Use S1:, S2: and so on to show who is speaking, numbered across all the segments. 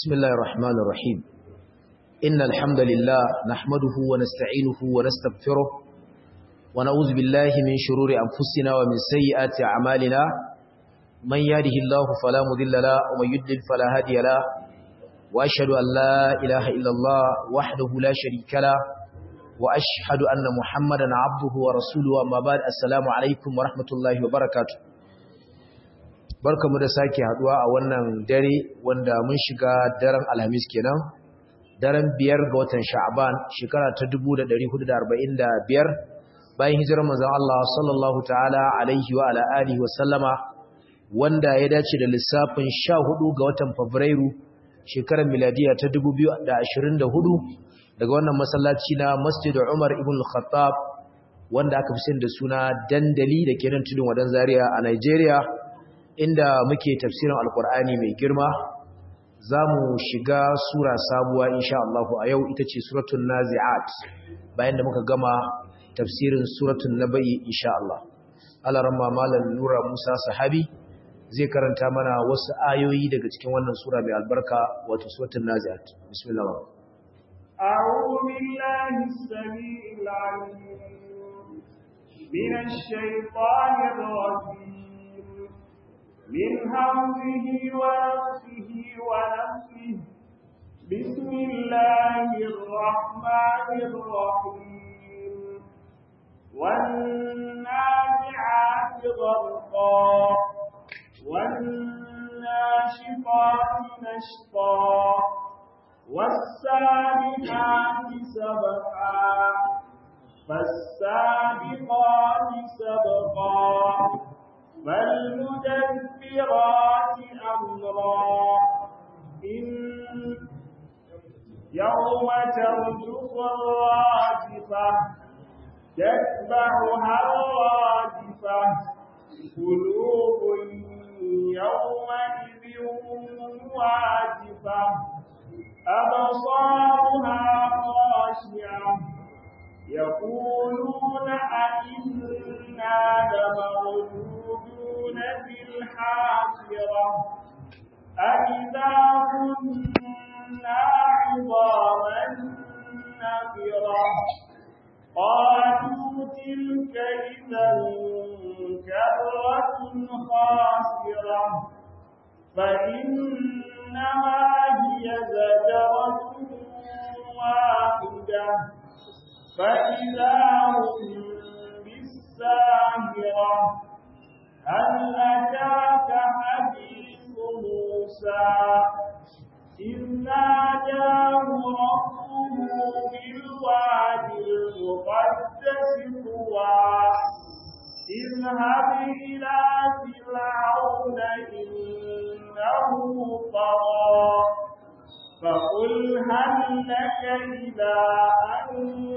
S1: بسم الله الرحمن الرحيم إن الحمد لله نحمده ونستعينه ونستغفره ونعوذ بالله من شرور أنفسنا ومن سيئات أعمالنا من يهده الله فلا مضل له ومن يضلل فلا هادي له وأشهد أن لا إله إلا الله وحده لا شريك له وأشهد أن محمدا عبده ورسوله أما بعد السلام عليكم ورحمة الله وبركاته barkamu da sake haduwa a wannan dare wanda mun shiga daren alhamis kenan daren biyar ga watan sha'aban shekara ta 1445 bayan hijirar manzon Allah sallallahu ta'ala alaihi wa ala alihi wa sallama wanda ya dace da lissafin 14 ga watan fabrairu shekarar miladiya ta 2024 daga wannan masallaci na Masjid Umar ibn al-Khattab wanda aka fi sani da suna dandali da ke nan tudun wadan Zaria a Nigeria inda muke tafsirin alkur'ani mai girma za mu shiga sura sabuwa insha Allah a yau ita ce suratun nazi'at bayan da muka gama tafsirin suratun naba'i insha Allah alaramma malam nura musa sahabi zai karanta mana wasu ayoyi daga cikin wannan sura mai albarka wato suratun nazi'at bismillah
S2: أعوذ بالله السميع العليم من الشيطان الرجيم من همزه ونفسه ونفسه بسم الله الرحمن الرحيم والنازعات غرقا والناشطات نشطا والسابقات سبقا فالسابقات سبقا فالمدبرات أمرا إن يوم ترجف الراجفة تتبعها الراجفة قلوب يومئذ واجفة أبصارها خاشعة يقولون أئنا لمردودون في الحافرة أئذا كنا عظاما نفرة قالوا تلك إذا كرة خاسرة فإنما هي زجرة واحدة فإذا هم بالساهرة هل أتاك حديث موسى إذ ناداه ربه بالواد المقدس طوى اذهب إلى فرعون إنه طغى فقل هل لك إلى أن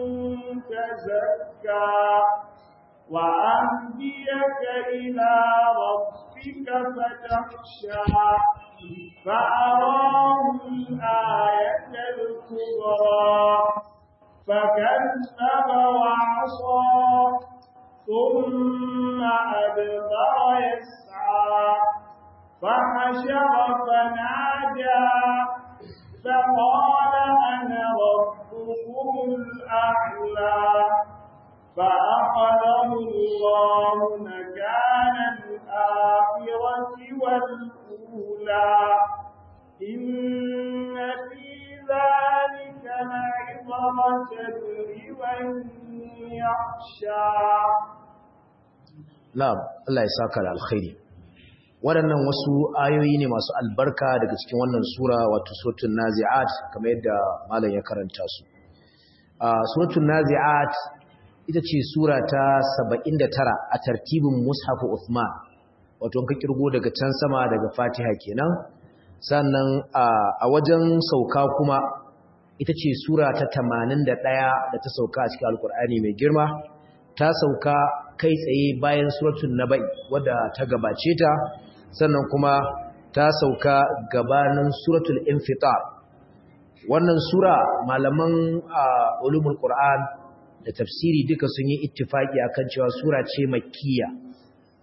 S2: تزكى وأهديك إلى ربك فتخشى فأراه الآية الكبرى فكذب وعصى ثم أدبر يسعى فحشر فنادى فقال أنا ربكم الأعلى فأخذه الله مكان الآخرة والأولى إن في ذلك لعبرة لمن يخشى
S1: نعم الله يساك على الخير waɗannan wasu ayoyi ne masu albarka daga cikin wannan sura wato suratul nazi'at kamar yadda malam ya karanta su a suratul nazi'at ita ce sura ta 79 a tartibin mushafu Uthman wato ka kirgo daga can sama daga Fatiha kenan sannan a wajen sauka kuma ita ce sura ta 81 da ta sauka a cikin Alkur'ani mai girma ta sauka kai tsaye bayan suratul Naba'i wadda ta gabace ta sannan kuma ta sauka gabanin suratul Infitar wannan sura malaman ulumul Qur'an da tafsiri duka sun yi ittifaki akan cewa sura ce makkiya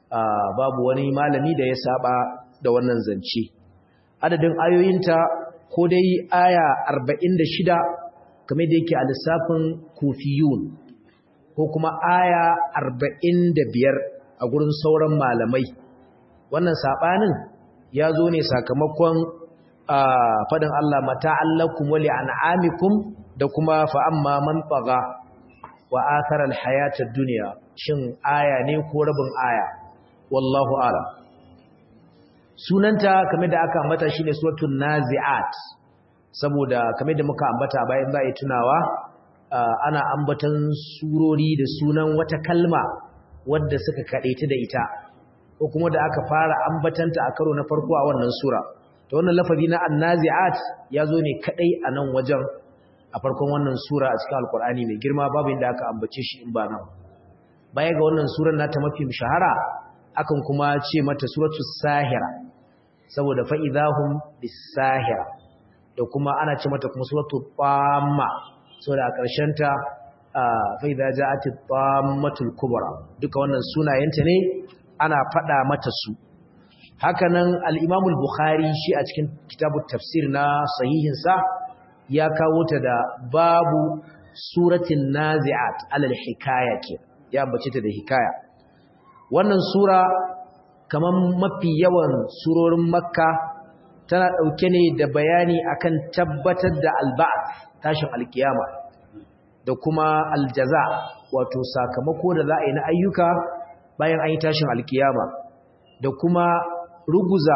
S1: babu wani malami da ya saba da wannan zance adadin ayoyinta ko dai aya 46 kamar da yake a lissafin kufiyun ko kuma aya 45 a gurin sauran malamai wannan sabanin ya zo ne sakamakon fadin Allah mata'allakum wa li'an'amikum da kuma fa amma man tagha wa athara al-hayata ad-dunya shin aya ne ko rabin aya wallahu a'lam sunanta kamar da aka ambata shine suratul nazi'at saboda kamar da muka ambata bayan za a yi tunawa ana ambatan surori da sunan wata kalma wadda suka kaɗaita da ita ko kuma da aka fara ambatanta a karo na farko a wannan sura to wannan lafazi na annazi'at ya zo ne kaɗai a nan wajen a farkon wannan sura a cikin alkur'ani mai girma babu inda aka ambace shi in ba nan baya ga wannan surar nata mafi shahara akan kuma ce mata suratul sahira saboda fa'idahum bis-sahira da kuma ana ce mata kuma suratul tamma saboda a ƙarshen ta fa'idha ja'atit tammatul kubra duka wannan sunayenta ne ana faɗa mata su hakanan al-Imam al-Bukhari shi a cikin kitabut tafsir na sahihin sa ya kawo ta da babu suratin nazi'at alal hikaya ke ya ambace ta da hikaya wannan sura kamar mafi yawan surorin makka tana ɗauke ne da bayani akan tabbatar da alba'ath tashin alkiyama da kuma aljaza wato sakamako da za a yi na ayyuka bayan an yi tashin alkiyama da kuma ruguza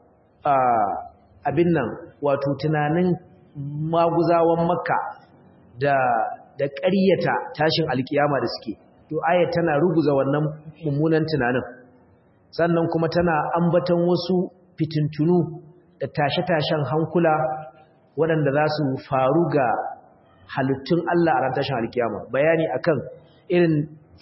S1: abin nan wato tunanin maguzawan makka da da ƙaryata tashin alkiyama da suke to ayat tana ruguza wannan mummunan tunanin sannan kuma tana ambatan wasu fitintunu da tashe-tashen hankula waɗanda za su faru ga halittun Allah a ran tashin alkiyama bayani akan irin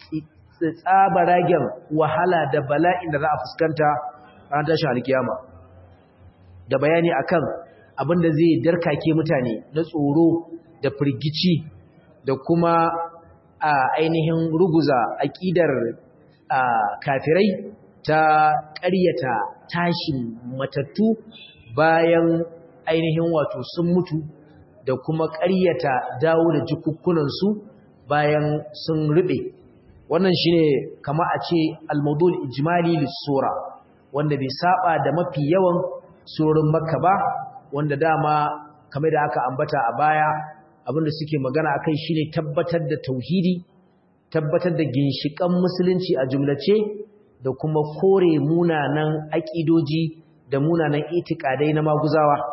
S1: tsabaragen wahala da bala'in da za a fuskanta a ran tashin alkiyama da bayani akan abin da zai darkake mutane na tsoro da firgici da kuma a ainihin ruguza aƙidar kafirai ta ƙaryata tashin matattu bayan ainihin wato sun mutu da kuma ƙaryata dawo da jikukkunansu bayan sun rube wannan shine kama a ce al-mawdul ijmali lis-sura wanda bai saba da mafi yawan surorin makka ba wanda dama kamar da aka ambata a baya abinda suke magana akai shine tabbatar da tauhidi tabbatar da ginshikan musulunci a jumlace da kuma kore munanan aƙidoji da munanan itikadai na maguzawa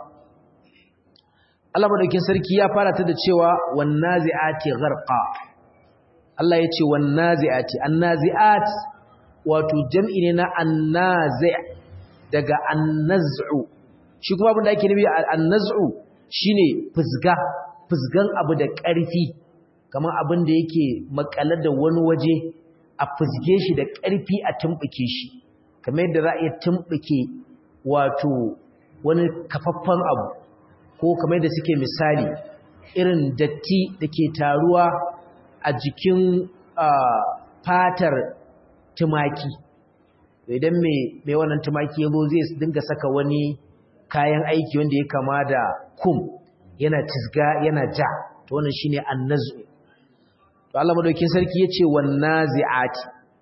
S1: Allah madaukin sarki ya fara ta da cewa wannazi'ati gharqa Allah ya ce wannazi'ati annazi'at wato jam'i ne na annazi' daga annaz'u shi kuma abin da ake nufi annaz'u shine fuzga fuzgan abu da ƙarfi kamar abin da yake makalar da wani waje a fuzge shi da ƙarfi a tumɓuke shi kamar yadda za a iya tumɓuke wato wani kafaffen abu ko kamar yadda suke misali irin datti da ke taruwa a jikin fatar tumaki idan mai wannan tumaki ya zo zai dinga saka wani kayan aiki wanda ya kama da kum yana tisga yana ja to wannan shine annazu to Allah madaukakin sarki yace wannazi'ati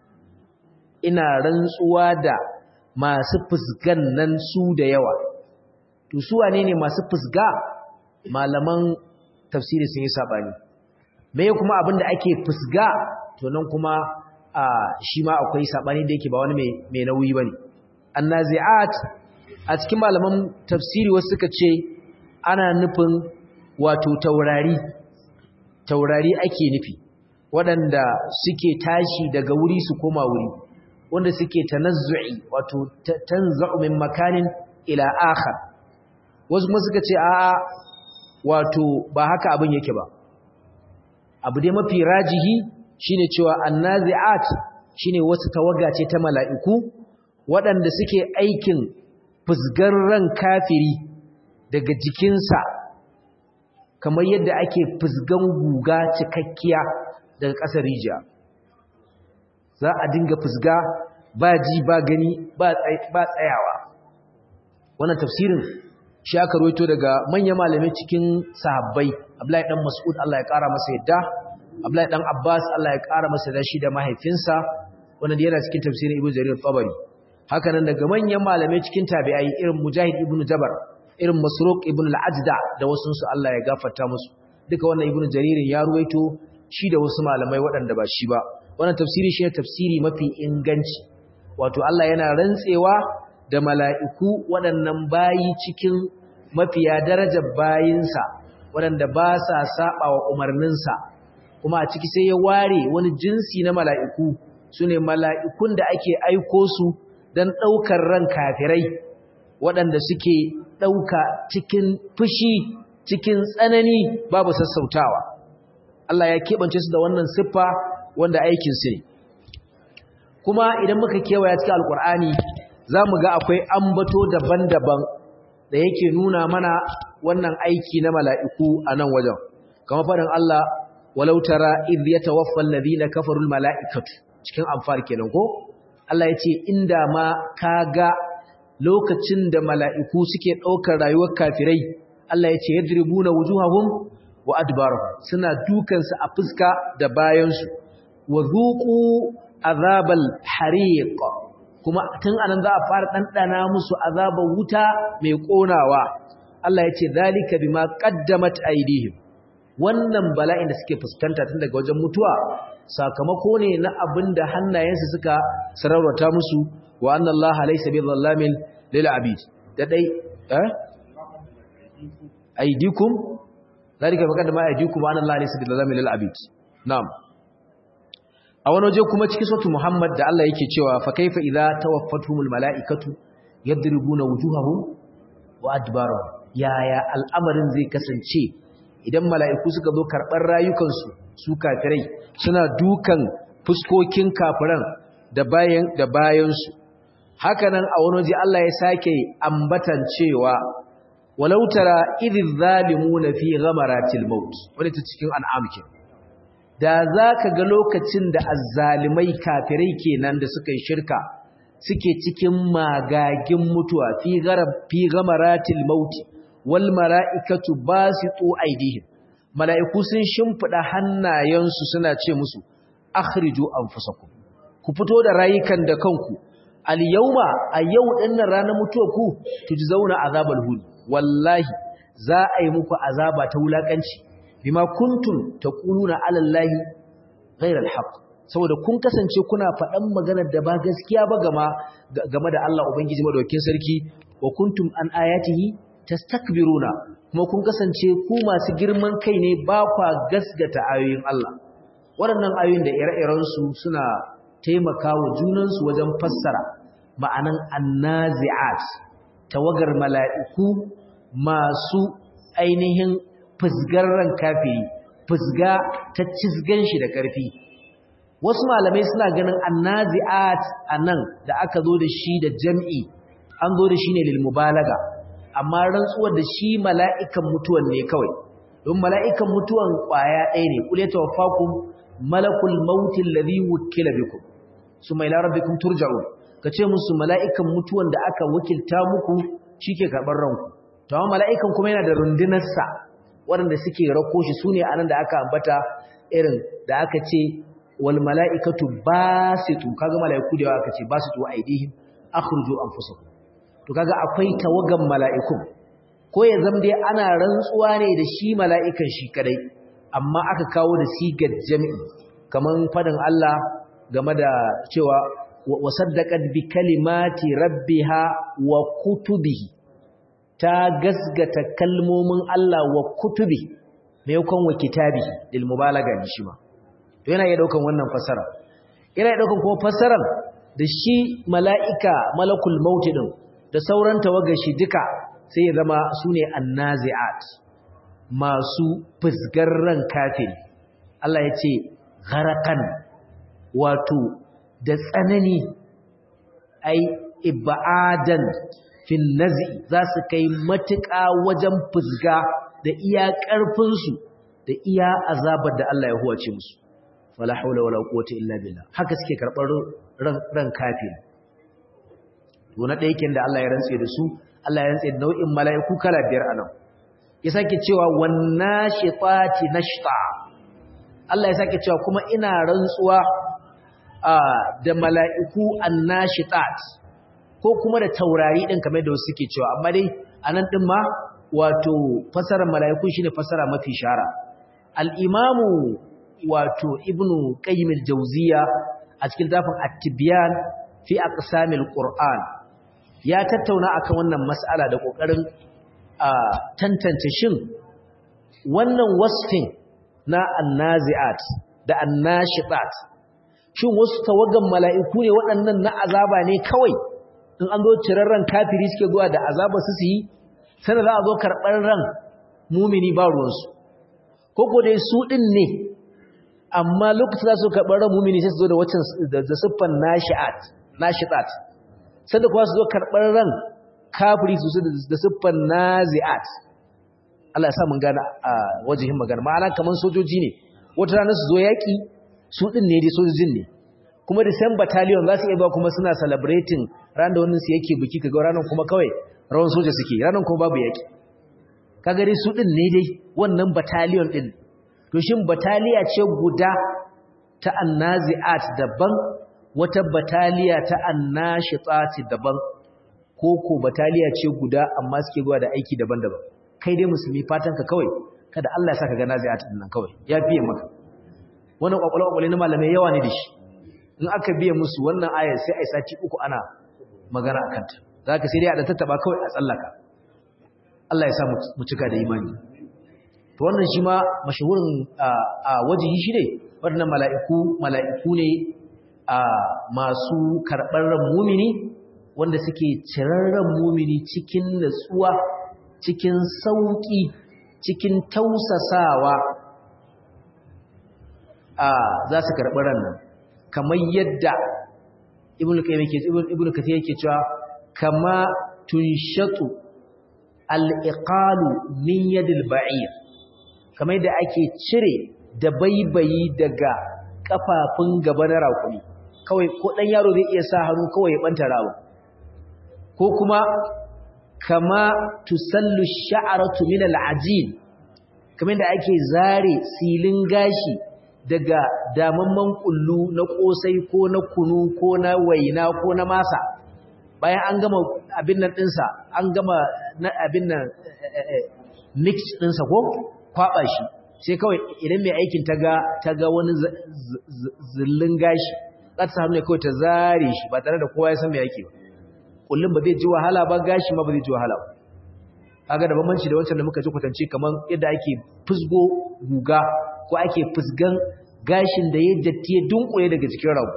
S1: ina rantsuwa da masu fusgan nan su da yawa to su wane ne masu fusga malaman tafsiri sun yi sabani me kuma abinda ake fusga to nan kuma shi ma akwai sabani da yake ba wani mai nauyi bane annazi'at a cikin malaman tafsiri wasu suka ce ana nufin wato taurari taurari ake nufi waɗanda suke tashi daga wuri su koma wuri wanda suke tanazzu'i wato tanza'u min makanin ila akhar wasu kuma suka ce a'a wato ba haka abin yake ba abu dai mafi rajihi shine cewa annazi'at shine wasu tawaga ce ta mala'iku waɗanda suke aikin fusgar ran kafiri daga jikinsa kamar yadda ake fusgan guga cikakkiya daga ƙasar rijiya za a dinga fusga ba ji ba gani ba tsayawa wannan tafsirin shi aka rawaito daga manyan malamai cikin sahabbai Abdullahi dan Mas'ud Allah ya kara masa yadda Abdullahi dan Abbas Allah ya kara masa da shi da mahaifinsa wanda yana cikin tafsirin Ibn Jarir Tabari haka nan daga manyan malamai cikin tabi'ai irin Mujahid ibn Jabar irin Masruq ibn al-Ajda da wasu su Allah ya gafarta musu duka wannan Ibn Jarir ya ruwaito shi da wasu malamai waɗanda ba shi ba wannan tafsiri shi ne tafsiri mafi inganci wato Allah yana rantsewa da mala'iku waɗannan bayi cikin mafiya darajar bayinsa waɗanda ba sa saba wa umarninsa kuma a ciki sai ya ware wani jinsi na mala'iku su ne mala'ikun da ake aiko su don ɗaukar ran kafirai waɗanda suke ɗauka cikin fushi cikin tsanani babu sassautawa Allah ya keɓance su da wannan siffa wanda aikin sai kuma idan muka kewaya cikin alkur'ani za mu ga akwai ambato daban-daban da yake nuna mana wannan aiki na mala'iku a nan wajen kama faɗin Allah walau tara idh yatawaffa alladhina kafaru almala'ikatu cikin amfar kenan ko Allah ya ce inda ma kaga lokacin da mala'iku suke ɗaukar rayuwar kafirai Allah ya ce yadribuna wujuhahum wa adbarahum suna dukansu a fuska da bayansu wa zuqu azabal hariq kuma tun anan za a fara dandana musu azabar wuta mai konawa Allah yace zalika bima qaddamat aydihim wannan bala'in da suke fuskanta tun daga wajen mutuwa sakamako ne na abinda hannayensu suka sararwata musu wa anna Allah laysa bizallamin lil abid da dai eh aydikum zalika bima qaddama aydikum wa anna Allah laysa bizallamin lil abid na'am a wani waje kuma cikin sautu Muhammad da Allah yake cewa fa kaifa idza tawaffatuhumul malaikatu yadribuna wujuhahum wa adbarahum yaya al'amarin zai kasance idan mala'iku suka zo karɓar rayukansu su kafirai suna dukan fuskokin kafiran da bayan da bayansu hakanan a wani waje Allah ya sake ambatan cewa walau tara idh zalimuna fi ghamaratil maut wani ta cikin an'am kenan da za ka ga lokacin da azzalimai kafirai kenan da suka yi shirka suke cikin magagin mutuwa fi gamaratil mauti wal mala'ikatu basitu aidihim mala'iku sun shimfida hannayensu suna ce musu akhriju anfusakum ku fito da rayukan da kanku al yawma a yau dinnan ranar mutuwa ku tujzauna azabal hul wallahi za a yi muku azaba ta wulakanci bima kuntum taquluna ala allahi ghayra alhaq saboda kun kasance kuna faɗan maganar da ba gaskiya ba gama game da Allah ubangiji madaukakin sarki wa kuntum an ayatihi tastakbiruna kuma kun kasance ku masu girman kai ne ba kwa gasgata ayoyin Allah waɗannan ayoyin da ire-iren su suna taimakawa junan su wajen fassara ma'anan annazi'at tawagar mala'iku masu ainihin fusgar ran kafiri fusga ta cizgan shi da ƙarfi wasu malamai suna ganin annazi'at anan da aka zo da shi da jam'i an zo da shi ne lil mubalaga amma rantsuwar da shi mala'ikan mutuwan ne kawai don mala'ikan mutuwan ƙwaya ɗaya ne kule tawaffakum malakul mautin ladhi wukila bikum summa ila rabbikum turja'un kace musu mala'ikan mutuwan da aka wakilta muku shike karɓar ranku to amma mala'ikan kuma yana da rundunarsa waɗanda suke rako shi su ne a nan da aka ambata irin da aka ce wal mala'ikatu ba su tu kaga mala'iku da yawa aka ce ba su tu a aidihim akhruju anfusakum to kaga akwai tawagan mala'ikun ko ya zama dai ana rantsuwa ne da shi mala'ikan shi kadai amma aka kawo da sigar jami'i kaman fadin Allah game da cewa wa saddaqat bi kalimati rabbiha wa kutubihi ta gasgata kalmomin Allah wa kutubi mai yakon wa kitabi lil mubalaga ne shi ma to yana iya daukan wannan fasara yana iya daukan kuma fasaran da shi mala'ika malakul maut din da sauran tawagar shi duka sai ya zama sune annazi'at masu fusgar ran kafiri Allah ya ce gharaqan wato da tsanani ai ibadan fil nazi za su kai matuƙa wajen fusga da iya ƙarfinsu da iya azabar da Allah ya huwace musu wala haula wala quwwata illa billah haka suke karɓar ran ran kafiri to na ɗaya da Allah ya rantse da su Allah ya rantse nau'in mala'iku kala biyar anan ya sake cewa wannashitati nashta Allah ya sake cewa kuma ina rantsuwa da mala'iku annashitat ko kuma da taurari din kamar da wasu suke cewa amma dai anan din ma wato fasarar mala'iku shine fasara mafi shara al-imamu wato ibnu qayyim al-jawziya a cikin tafin at-tibyan fi aqsamil qur'an ya tattauna akan wannan mas'ala da kokarin tantance shin wannan wasfin na annazi'at da annashitat shin wasu tawagan mala'iku ne waɗannan na azaba ne kawai in an zo cirarren kafiri suke zuwa da azaba su su yi sai za a zo karɓar ran mumini ba ruwansu ko ko dai su ɗin ne amma lokacin za su karɓar ran mumini sai su zo da waccan da siffan nashi'at nashitat sanda kuwa su zo karɓar ran kafiri su da siffan nazi'at Allah ya sa mun gane a wajihin magana ma'ana kaman sojoji ne wata rana su zo yaƙi su ɗin ne dai sojojin ne kuma da same battalion za su iya ba kuma suna celebrating ran da wannan su yake biki kaga ranar kuma kawai rawan soja suke ranar kuma babu yaƙi kaga dai su ɗin ne dai wannan battalion ɗin to shin battaliya ce guda ta annazi'at daban wata bataliya ta annashitati daban ko ko bataliya ce guda amma suke zuwa da aiki daban-daban kai dai musulmi fatan ka kawai kada Allah ya saka ga nazi'at din nan kawai ya fiye maka wannan kwakwalwa kwakwalwa na malamai yawa ne da shi in aka biye musu wannan ayar sai ai sati uku ana magana akan ta zaka sai dai a da tattaba kawai a tsallaka Allah ya sa mu cika da imani to wannan shi ma mashahurin a wajihi shi ne waɗannan mala'iku mala'iku ne a masu karɓar ran mumini wanda suke cirar ran mumini cikin natsuwa cikin sauƙi cikin tausasawa a za su karɓi ran nan kamar yadda ibn kathir yake cewa kama tunshatu al'iqalu min yadil ba'ir kamar yadda ake cire da baibayi daga kafafun gaba na raƙumi kawai ko ɗan yaro zai iya sa hannu kawai ya ɓanta rawa ko kuma kama tusallu sha'aratu min al'ajin kamar da ake zare silin gashi daga damamman kullu na kosai ko na kunu ko na waina ko na masa bayan an gama abin nan ɗinsa an gama na abin nan mix ɗinsa ko kwaɓa shi sai kawai idan mai aikin ta ga wani zillin gashi za ta hannu ne kawai ta zare shi ba tare da kowa ya san mai yake ba kullum ba zai ji wahala ba gashi ma ba zai ji wahala ba kaga da bambanci da wancan da muka ji kwatance kamar yadda ake fusgo guga ko ake fusgan gashin da ya datti ya dunkule daga cikin rago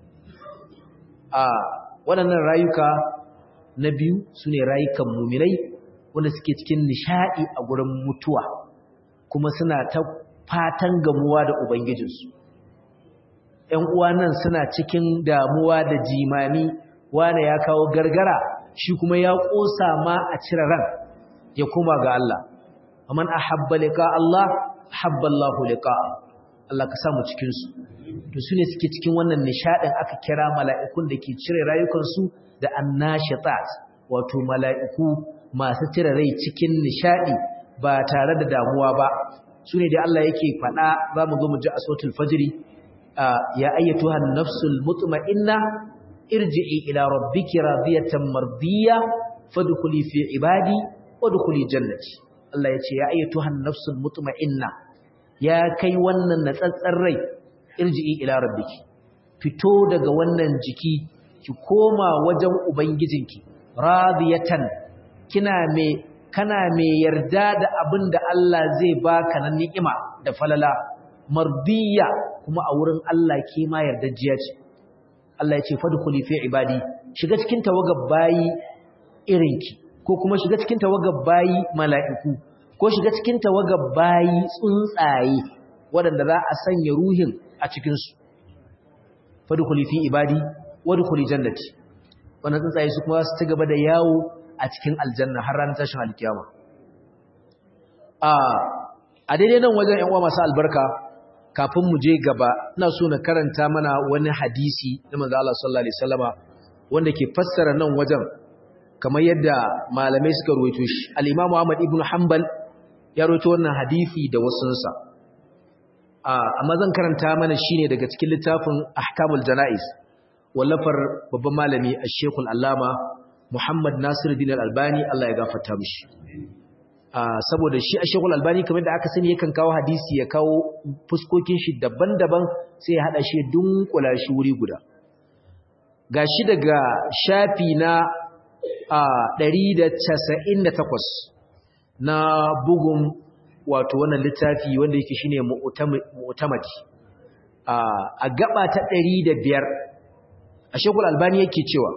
S1: a waɗannan rayuka na biyu su ne rayukan muminai wanda suke cikin nishaɗi a gurin mutuwa kuma suna ta fatan gamuwa da ubangijinsu ‘yan uwa nan suna cikin damuwa da jimami wane ya kawo gargara shi kuma ya ƙosa ma a cire ran ya kuma ga Allah aman ahabba liqa Allah habba Allahu liqa Allah ka samu cikin su to sune suke cikin wannan nishadin aka kira mala'ikun da ke cire rayukansu da annashitat wato mala'iku masu cire rai cikin nishadi ba tare da damuwa ba sune da Allah yake faɗa zamu zo mu ji a sautul fajri ya ayyatuhan nafsul mutma'inna irji'i ila rabbiki radiyatan mardiya fadkhuli fi ibadi wadkhuli jannati Allah yace ya ayyatuhan nafsul mutma'inna ya kai wannan natsatsar rai irji'i ila rabbiki fito daga wannan jiki ki koma wajen ubangijinki radiyatan kina me kana me yarda da abin da Allah zai baka na ni'ima da falala mardiya kuma a wurin Allah ke ma yardajiya ce Allah ya ce fadkhuli fi ibadi shiga cikin tawagar bayi irinki ko kuma shiga cikin tawagar bayi mala'iku ko shiga cikin tawagar bayi tsuntsaye waɗanda za a sanya ruhin a cikin su fadkhuli fi ibadi wadkhuli jannati wannan tsuntsaye su kuma su ci gaba da yawo a cikin aljanna har ranar tashin alkiyama a a daidai nan wajen ƴan uwa masu albarka kafin mu je gaba ina so na karanta mana wani hadisi na manzo Allah sallallahu alaihi wasallama wanda ke fassara nan wajen kamar yadda malamai suka ruwaito shi al-Imam Ahmad ibn Hanbal ya ruwaito wannan hadisi da wasunsa amma zan karanta mana shine daga cikin littafin Ahkamul Janaiz wallafar babban malami Sheikh Al-Allama Muhammad Nasiruddin Al-Albani Allah ya gafarta mishi saboda shi Sheikh Al-Albani kamar da aka sani yakan kawo hadisi ya kawo fuskokin shi daban-daban sai ya hada shi dunkula shi wuri guda gashi daga shafi na a 198 na bugun wato wannan littafi wanda yake shine mu'tamadi a gaba ta 105 a shekul albani yake cewa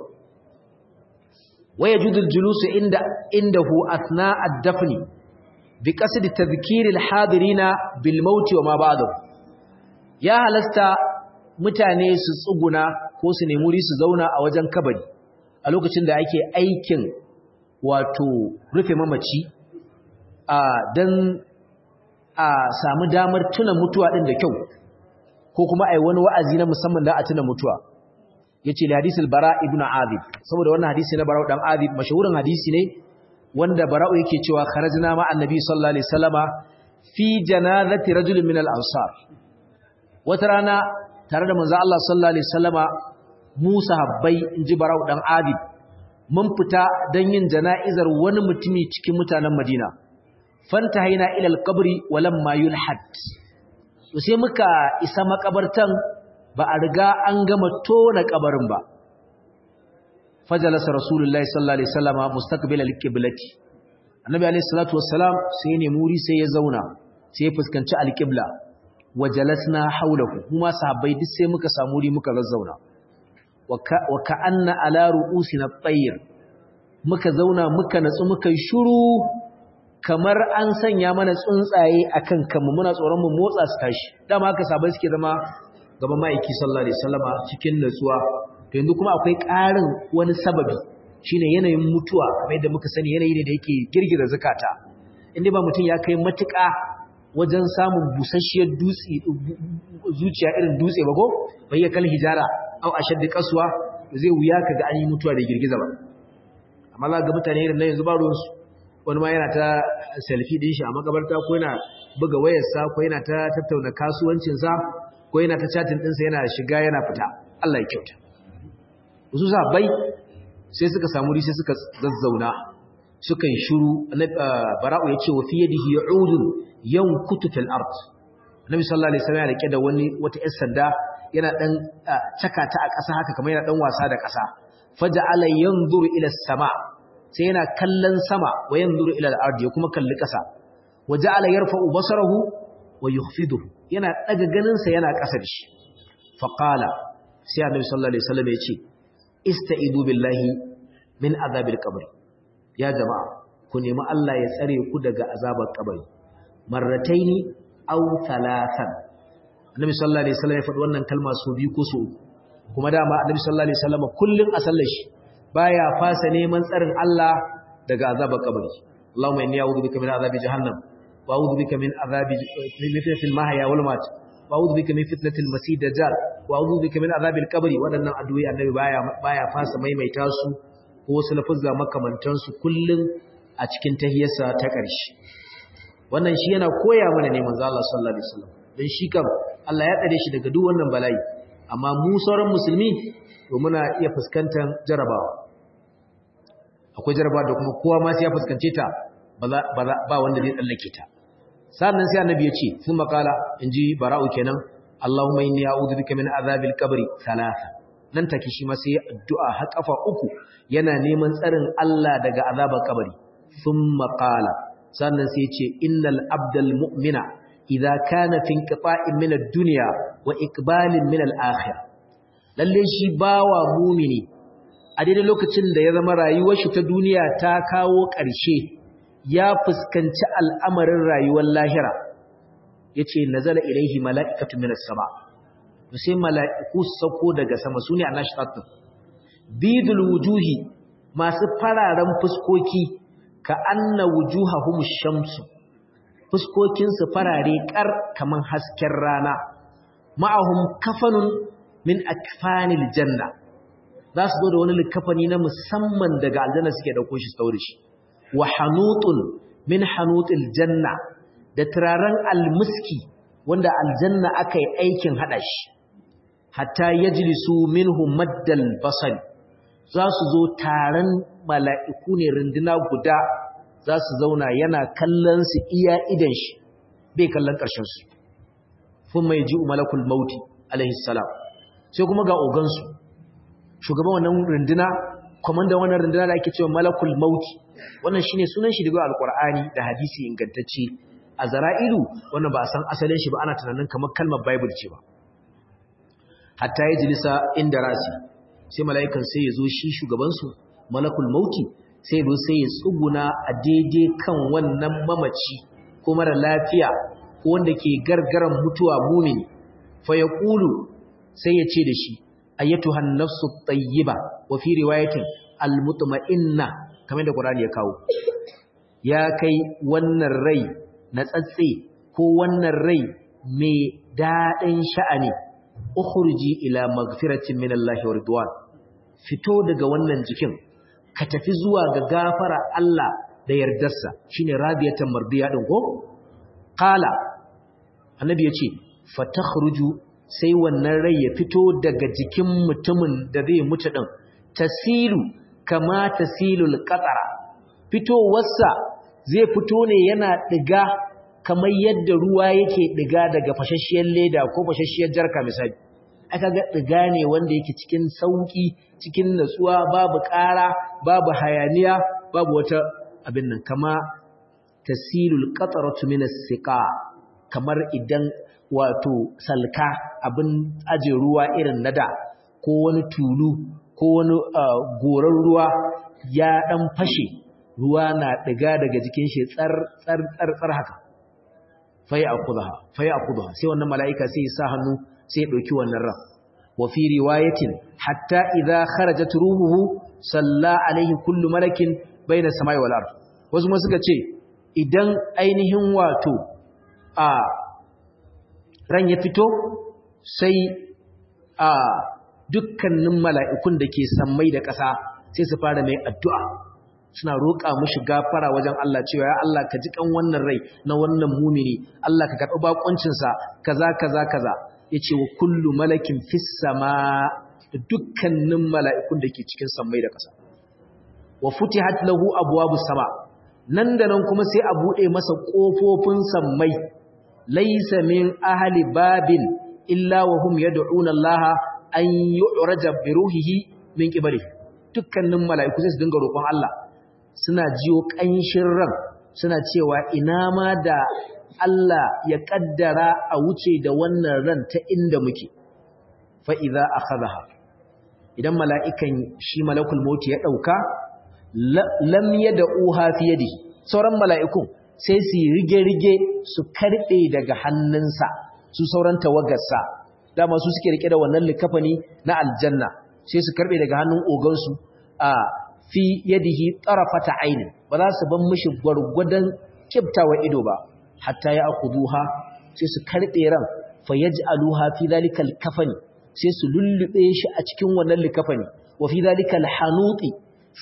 S1: waya judul julusu inda indahu athna ad-dafni bi qasd tadhkir al-hadirina bil maut wa ma ba'dahu ya halasta mutane su tsuguna ko su nemi wuri su zauna a wajen kabari a lokacin da ake aikin wato rufe mamaci a dan a samu damar tuna mutuwa din da kyau ko kuma ai wani wa'azi na musamman da a tuna mutuwa yace li hadisul bara ibnu azib saboda wannan hadisi na bara dan azib mashahurin hadisi ne wanda bara'u yake cewa kharajna ma annabi sallallahu alaihi wasallama fi janazati rajulin min al-ansar wata rana tare da manzo Allah sallallahu alaihi wasallama Musa habbai inji bara'u dan azib mun fita dan yin jana'izar wani mutumi cikin mutanen Madina fantahaina ila al-qabri walamma yulhad sai muka isa makabartan ba a riga an gama tona kabarin ba fajalasa rasulullahi sallallahu alaihi wasallama mustaqbil al-qiblati annabi alaihi salatu wassalam sai ne muri sai ya zauna sai ya fuskanci al-qibla wajalasna hawlahu kuma sahabbai duk sai muka samu wuri muka zazzauna wa ka'anna ala ru'usina at-tayr muka zauna muka natsu muka shiru kamar an sanya mana tsuntsaye akan kanmu muna tsoron mu motsa su tashi dama haka sahabbai suke zama gaban ma'aiki sallallahu alaihi wasallama cikin natsuwa to yanzu kuma akwai ƙarin wani sababi shine yanayin mutuwa kamar yadda muka sani yanayi ne da yake girgiza zakata inda ba mutum ya kai matuƙa wajen samun busasshiyar dutse zuciya irin dutse ba ko bai kal hijara au ashaddi qaswa zai wuya kaga an yi mutuwa da girgiza ba amma za ga mutane irin nan yanzu ba ruwansu wani ma yana ta selfie din shi a makabarta ko yana buga wayarsa ko yana ta tattauna kasuwancinsa ko yana ta chatin ɗinsa yana shiga yana fita Allah ya kyauta wasu sabai sai suka samu sai suka zazzauna suka yi shuru bara'u ya ce wa fiye da ya'udun yan kutu fil art annabi sallallahu alaihi wasallam ya rike da wani wata yar sanda yana dan caka ta a ƙasa haka kamar yana dan wasa da ƙasa faja'ala yanzuru ila sama sai yana kallon sama wa yanzuru ila al-ard ya kuma kalli ƙasa waja'ala yarfa'u basarahu wa yukhfiduhu yana daga ganinsa yana ƙasa da shi faqala sai annabi sallallahu alaihi wasallam ya ce ista'idu billahi min azabil qabr ya jama'a ku nemi Allah ya tsare ku daga azabar kabari marrataini aw thalathan annabi sallallahu alaihi wasallam ya faɗi wannan kalma so biyu ko so kuma dama annabi sallallahu alaihi wasallam kullun a sallar shi baya fasa neman tsarin Allah daga azabar kabari Allahumma inni a'udhu bika min azabi jahannam وأعوذ بك من عذاب من فتنة المحيا والممات وأعوذ بك من فتنة المسيح الدجال وأعوذ بك من عذاب القبر waɗannan addu'o'i annabi baya baya fasa maimaita su ko wasu lafuzza makamantan su kullun a cikin tahiyarsa ta ƙarshe wannan shi yana koya mana ne manzo Allah sallallahu alaihi wasallam dan shi kam Allah ya tsare shi daga duk wannan bala'i amma mu sauran musulmi to muna iya fuskantar jarabawa akwai jarabawa da kuma kowa ma sai ya fuskance ta ba wanda zai tsallake ta sannan sai annabi ya ce sun makala in ji bara'u kenan Allahumma inni a'udhu bika min azabil qabri thalatha nan take shi ma sai addu'a har kafa uku yana neman tsarin Allah daga azabar kabari thumma qala sannan sai ya ce innal abdal mu'mina idza kana fi inqita'in min ad-dunya wa iqbalin min al-akhirah lalle shi bawa mumini a daidai lokacin da ya zama rayuwar shi ta duniya ta kawo ƙarshe ya fuskanci al'amarin rayuwar lahira ya ce nazala ilaihi mala'ikatu minas sama sai mala'iku sauko daga sama su ne a nashitatun bidul wujuhi masu fararen fuskoki ka anna wujuha shamsu fuskokinsu farare ƙar kamar hasken rana ma'ahum kafanun min akfanil janna za su zo da wani likafani na musamman daga aljanna suke dauko shi su shi wa hanutun min hanutil janna da turaren almuski wanda aljanna aka yi aikin hada shi hatta yajlisu minhu maddal basari za su zo taron mala'iku ne runduna guda za su zauna yana kallon su iya idan shi bai kallon ƙarshen su fun mai ji malakul mauti alaihi salam sai kuma ga ogansu shugaban wannan runduna kwamandan wannan runduna da ake cewa malakul mauti wannan shine sunan shi daga alkur'ani da hadisi ingantacce a zara'ilu wannan ba a san asalin shi ba ana tunanin kamar kalmar bible ce ba hatta ya jilisa inda rasi sai mala'ikan sai ya zo shi shugabansu malakul mauti sai ya zo sai ya tsuguna a daidai kan wannan mamaci ko mara lafiya ko wanda ke gargaran mutuwa mumini fa ya ƙulu sai ya ce da shi ayyatuhan nafsu tayyiba wa fi riwayatin almutma'inna kamar da Qur'ani ya kawo ya kai wannan rai na tsatse ko wannan rai mai dadin sha'ani ukhruji ila magfiratin minallahi wa ridwan fito daga wannan jikin ka tafi zuwa ga gafara Allah da yardarsa shine radiyatan mardiya din ko qala annabi yace fatakhruju sai wannan rai ya fito daga jikin mutumin da zai mutu din tasilu kama tasilul qatara fitowarsa zai fito ne yana diga kamar yadda ruwa yake diga daga fashashiyar leda ko fashashiyar jarka misali aka ga diga ne wanda yake cikin sauki cikin natsuwa babu ƙara babu hayaniya babu wata abin nan kama tasilul qataratu min as-siqa kamar idan wato salka abin aje ruwa irin nada ko wani tulu ko wani goran ruwa ya dan fashe ruwa na diga daga jikin shi tsar tsar tsar tsar haka fai akudha fai akudha sai wannan malaika sai ya sa hannu sai ya dauki wannan ran wa fi riwayatin hatta idza kharajat ruhuhu salla alaihi kullu malakin baina samai wal ard wasu ma suka ce idan ainihin wato a ran ya fito sai a dukkanin mala'ikun da ke sammai da ƙasa sai su fara mai addu'a suna roƙa mushi gafara wajen Allah cewa ya Allah ka ji kan wannan rai na wannan mumini Allah ka karɓi baƙoncinsa kaza kaza kaza ya ce wa kullu malakin fis sama da dukkanin mala'ikun da ke cikin sammai da ƙasa wa futihat lahu abwabu sama nan da nan kuma sai a buɗe masa ƙofofin sammai laisa min ahli babin illa wa hum yad'una Allah an yu'raja bi ruhihi min qibali dukkanin mala'iku sai su dinga roƙon Allah suna jiyo ƙanshin ran suna cewa ina ma da Allah ya kaddara a wuce da wannan ran ta inda muke fa idza akhadha idan mala'ikan shi malakul maut ya dauka lam yad'uha fi yadihi sauran mala'ikun sai su rige-rige su karɓe daga hannunsa su sauran tawagarsa dama su suke rike da wannan likafani na aljanna sai su karɓe daga hannun ogansu a fi yadihi tarafata aini ba za su ban mishi gwargwadon kibtawa ido ba hatta ya akuduha sai su karɓe ran fa yaj'aluha fi dhalika kafani sai su lullube shi a cikin wannan likafani wa fi dhalika hanuti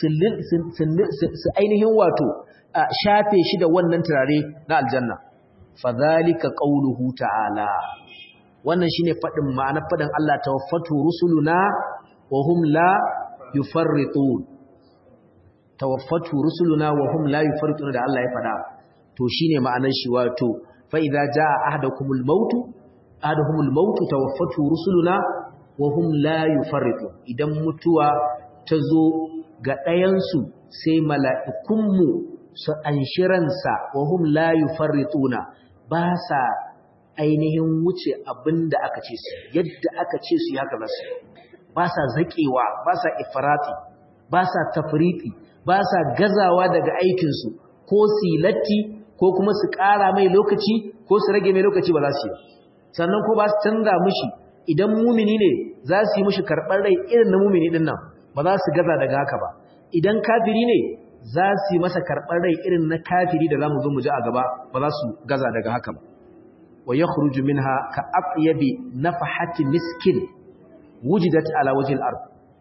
S1: su ainihin wato a shafe shi da wannan turare na aljanna fadhalika qauluhu ta'ala wannan shine fadin ma'anar fadin Allah tawaffatu rusuluna wa hum la yufarritun tawaffatu rusuluna wa hum la yufarritun da Allah ya fada to shine ma'anar shi wato fa idza jaa ahadakumul maut ahaduhumul maut tawaffatu rusuluna wa hum la yufarritun idan mutuwa ta zo ga ɗayansu sai mala'ikunmu su anshiransa wa hum la yufarrituna ba sa ainihin wuce abinda aka ce su yadda aka ce su haka nasu ba sa zaƙewa ba sa ifrati ba sa tafriti ba sa gazawa daga aikinsu ko silatti ko kuma su ƙara mai lokaci ko su rage mai lokaci ba za su yi sannan ko ba su canza mushi idan mumini ne za su yi mushi karɓar rai irin na mumini ɗin nan ba za su gaza daga haka ba idan kafiri ne za su yi masa karɓar rai irin na kafiri da za mu zo mu ji a gaba ba za su gaza daga haka ba wa ya khuruju minha ka aqyabi nafahati miskin wujidat ala wajhil ard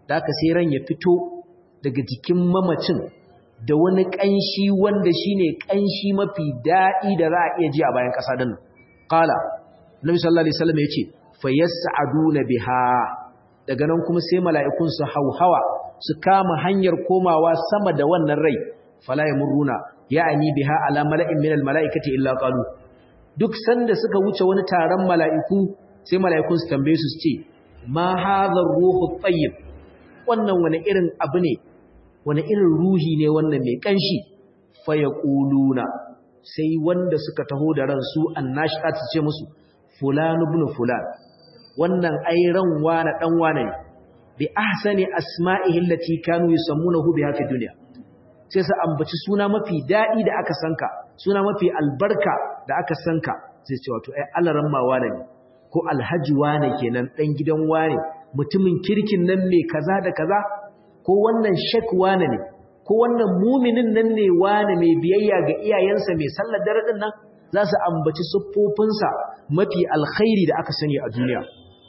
S1: da aka sai ran ya fito daga jikin mamacin da wani ƙanshi wanda shine ƙanshi mafi daɗi da za a iya ji a bayan ƙasa din qala nabi sallallahu alaihi wasallam yace fayas'aduna biha daga nan kuma sai mala'ikun su hauhawa su kama hanyar komawa sama da wannan rai fala yamuruna ya'ani biha ala mala'in minal mala'ikati illa qalu duk sanda suka wuce wani taron mala'iku sai mala'ikun su tambaye su ce ma hadha ruhu tayyib wannan wani irin abu ne wani irin ruhi ne wannan mai kanshi fa yaquluna sai wanda suka taho da ran su annashat su ce musu fulan ibn fulan wannan ai ran wani dan wani ne bi ahsani asma'ihi allati kanu yusammunahu biha fi dunya sai su ambaci suna mafi dadi da aka sanka suna mafi albarka da aka sanka sai ce wato ai alaran ma wane ne ko alhaji wane kenan dan gidan wane mutumin kirkin nan mai kaza da kaza ko wannan shek wane ne ko wannan muminin nan ne wane mai biyayya ga iyayensa mai sallar dare din nan za su ambaci siffofinsa mafi alkhairi da aka sani a duniya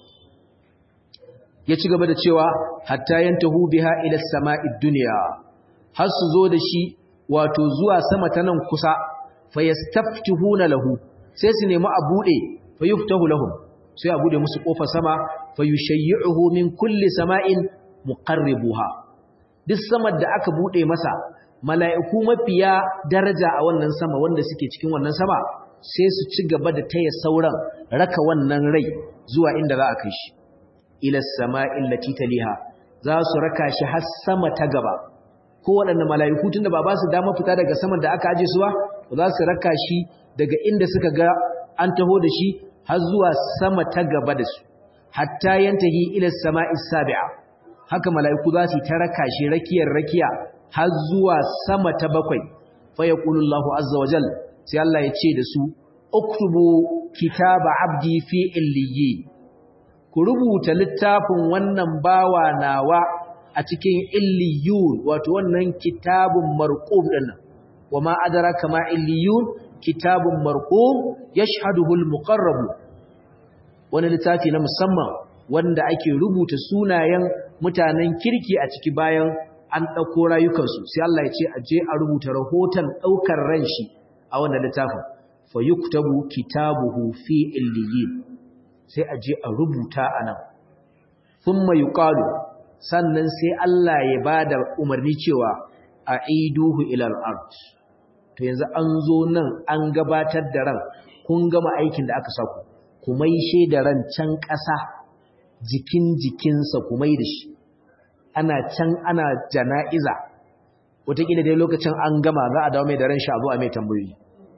S1: ya ci gaba da cewa hatta yantahu biha ila sama'id dunya har su zo da shi wato zuwa sama ta nan kusa fayastaftihuna lahu sai su nemi a bude fayuftahu lahum sai a bude musu kofar sama fayushayyi'uhu min kulli sama'in muqarribuha duk samar da aka bude masa mala'iku mafiya daraja a wannan sama wanda suke cikin wannan sama sai su ci gaba da taya sauran raka wannan rai zuwa inda za a kai shi ila sama'il lati taliha za su raka shi har sama ta gaba ko waɗanne mala'iku tunda ba ba su dama fita daga saman da aka aje su ba za su raka shi daga inda suka ga an taho da shi har zuwa sama ta gaba da su hatta yantahi ila sama'is sabi'a haka mala'iku za su ta raka shi rakiyar rakiya har zuwa sama ta bakwai fa yaqulu Allahu azza wa jal sai Allah ya ce da su uktubu kitaba abdi fi illiyyin ku rubuta littafin wannan bawa nawa a cikin illiyun wato wannan kitabun marqum dinnan wama adraka ma illiyun kitabun marqum yashhaduhu almuqarrab wani littafi na musamman wanda ake rubuta sunayen mutanen kirki a ciki bayan an dauko rayukansu sai Allah ya ce a je a rubuta rahoton daukar ran shi a wannan littafin fa yuktabu kitabuhu fi illiyin sai a je a rubuta anan thumma yuqalu sannan sai Allah ya ba da umarni cewa a iduhu ilal art to yanzu an zo nan an gabatar da ran kun gama aikin da aka saku ku maishe da ran can ƙasa jikin jikinsa ku mai da shi ana can ana jana'iza wataƙila dai lokacin an gama za a dawo mai da ran shi a zo a mai tambayoyi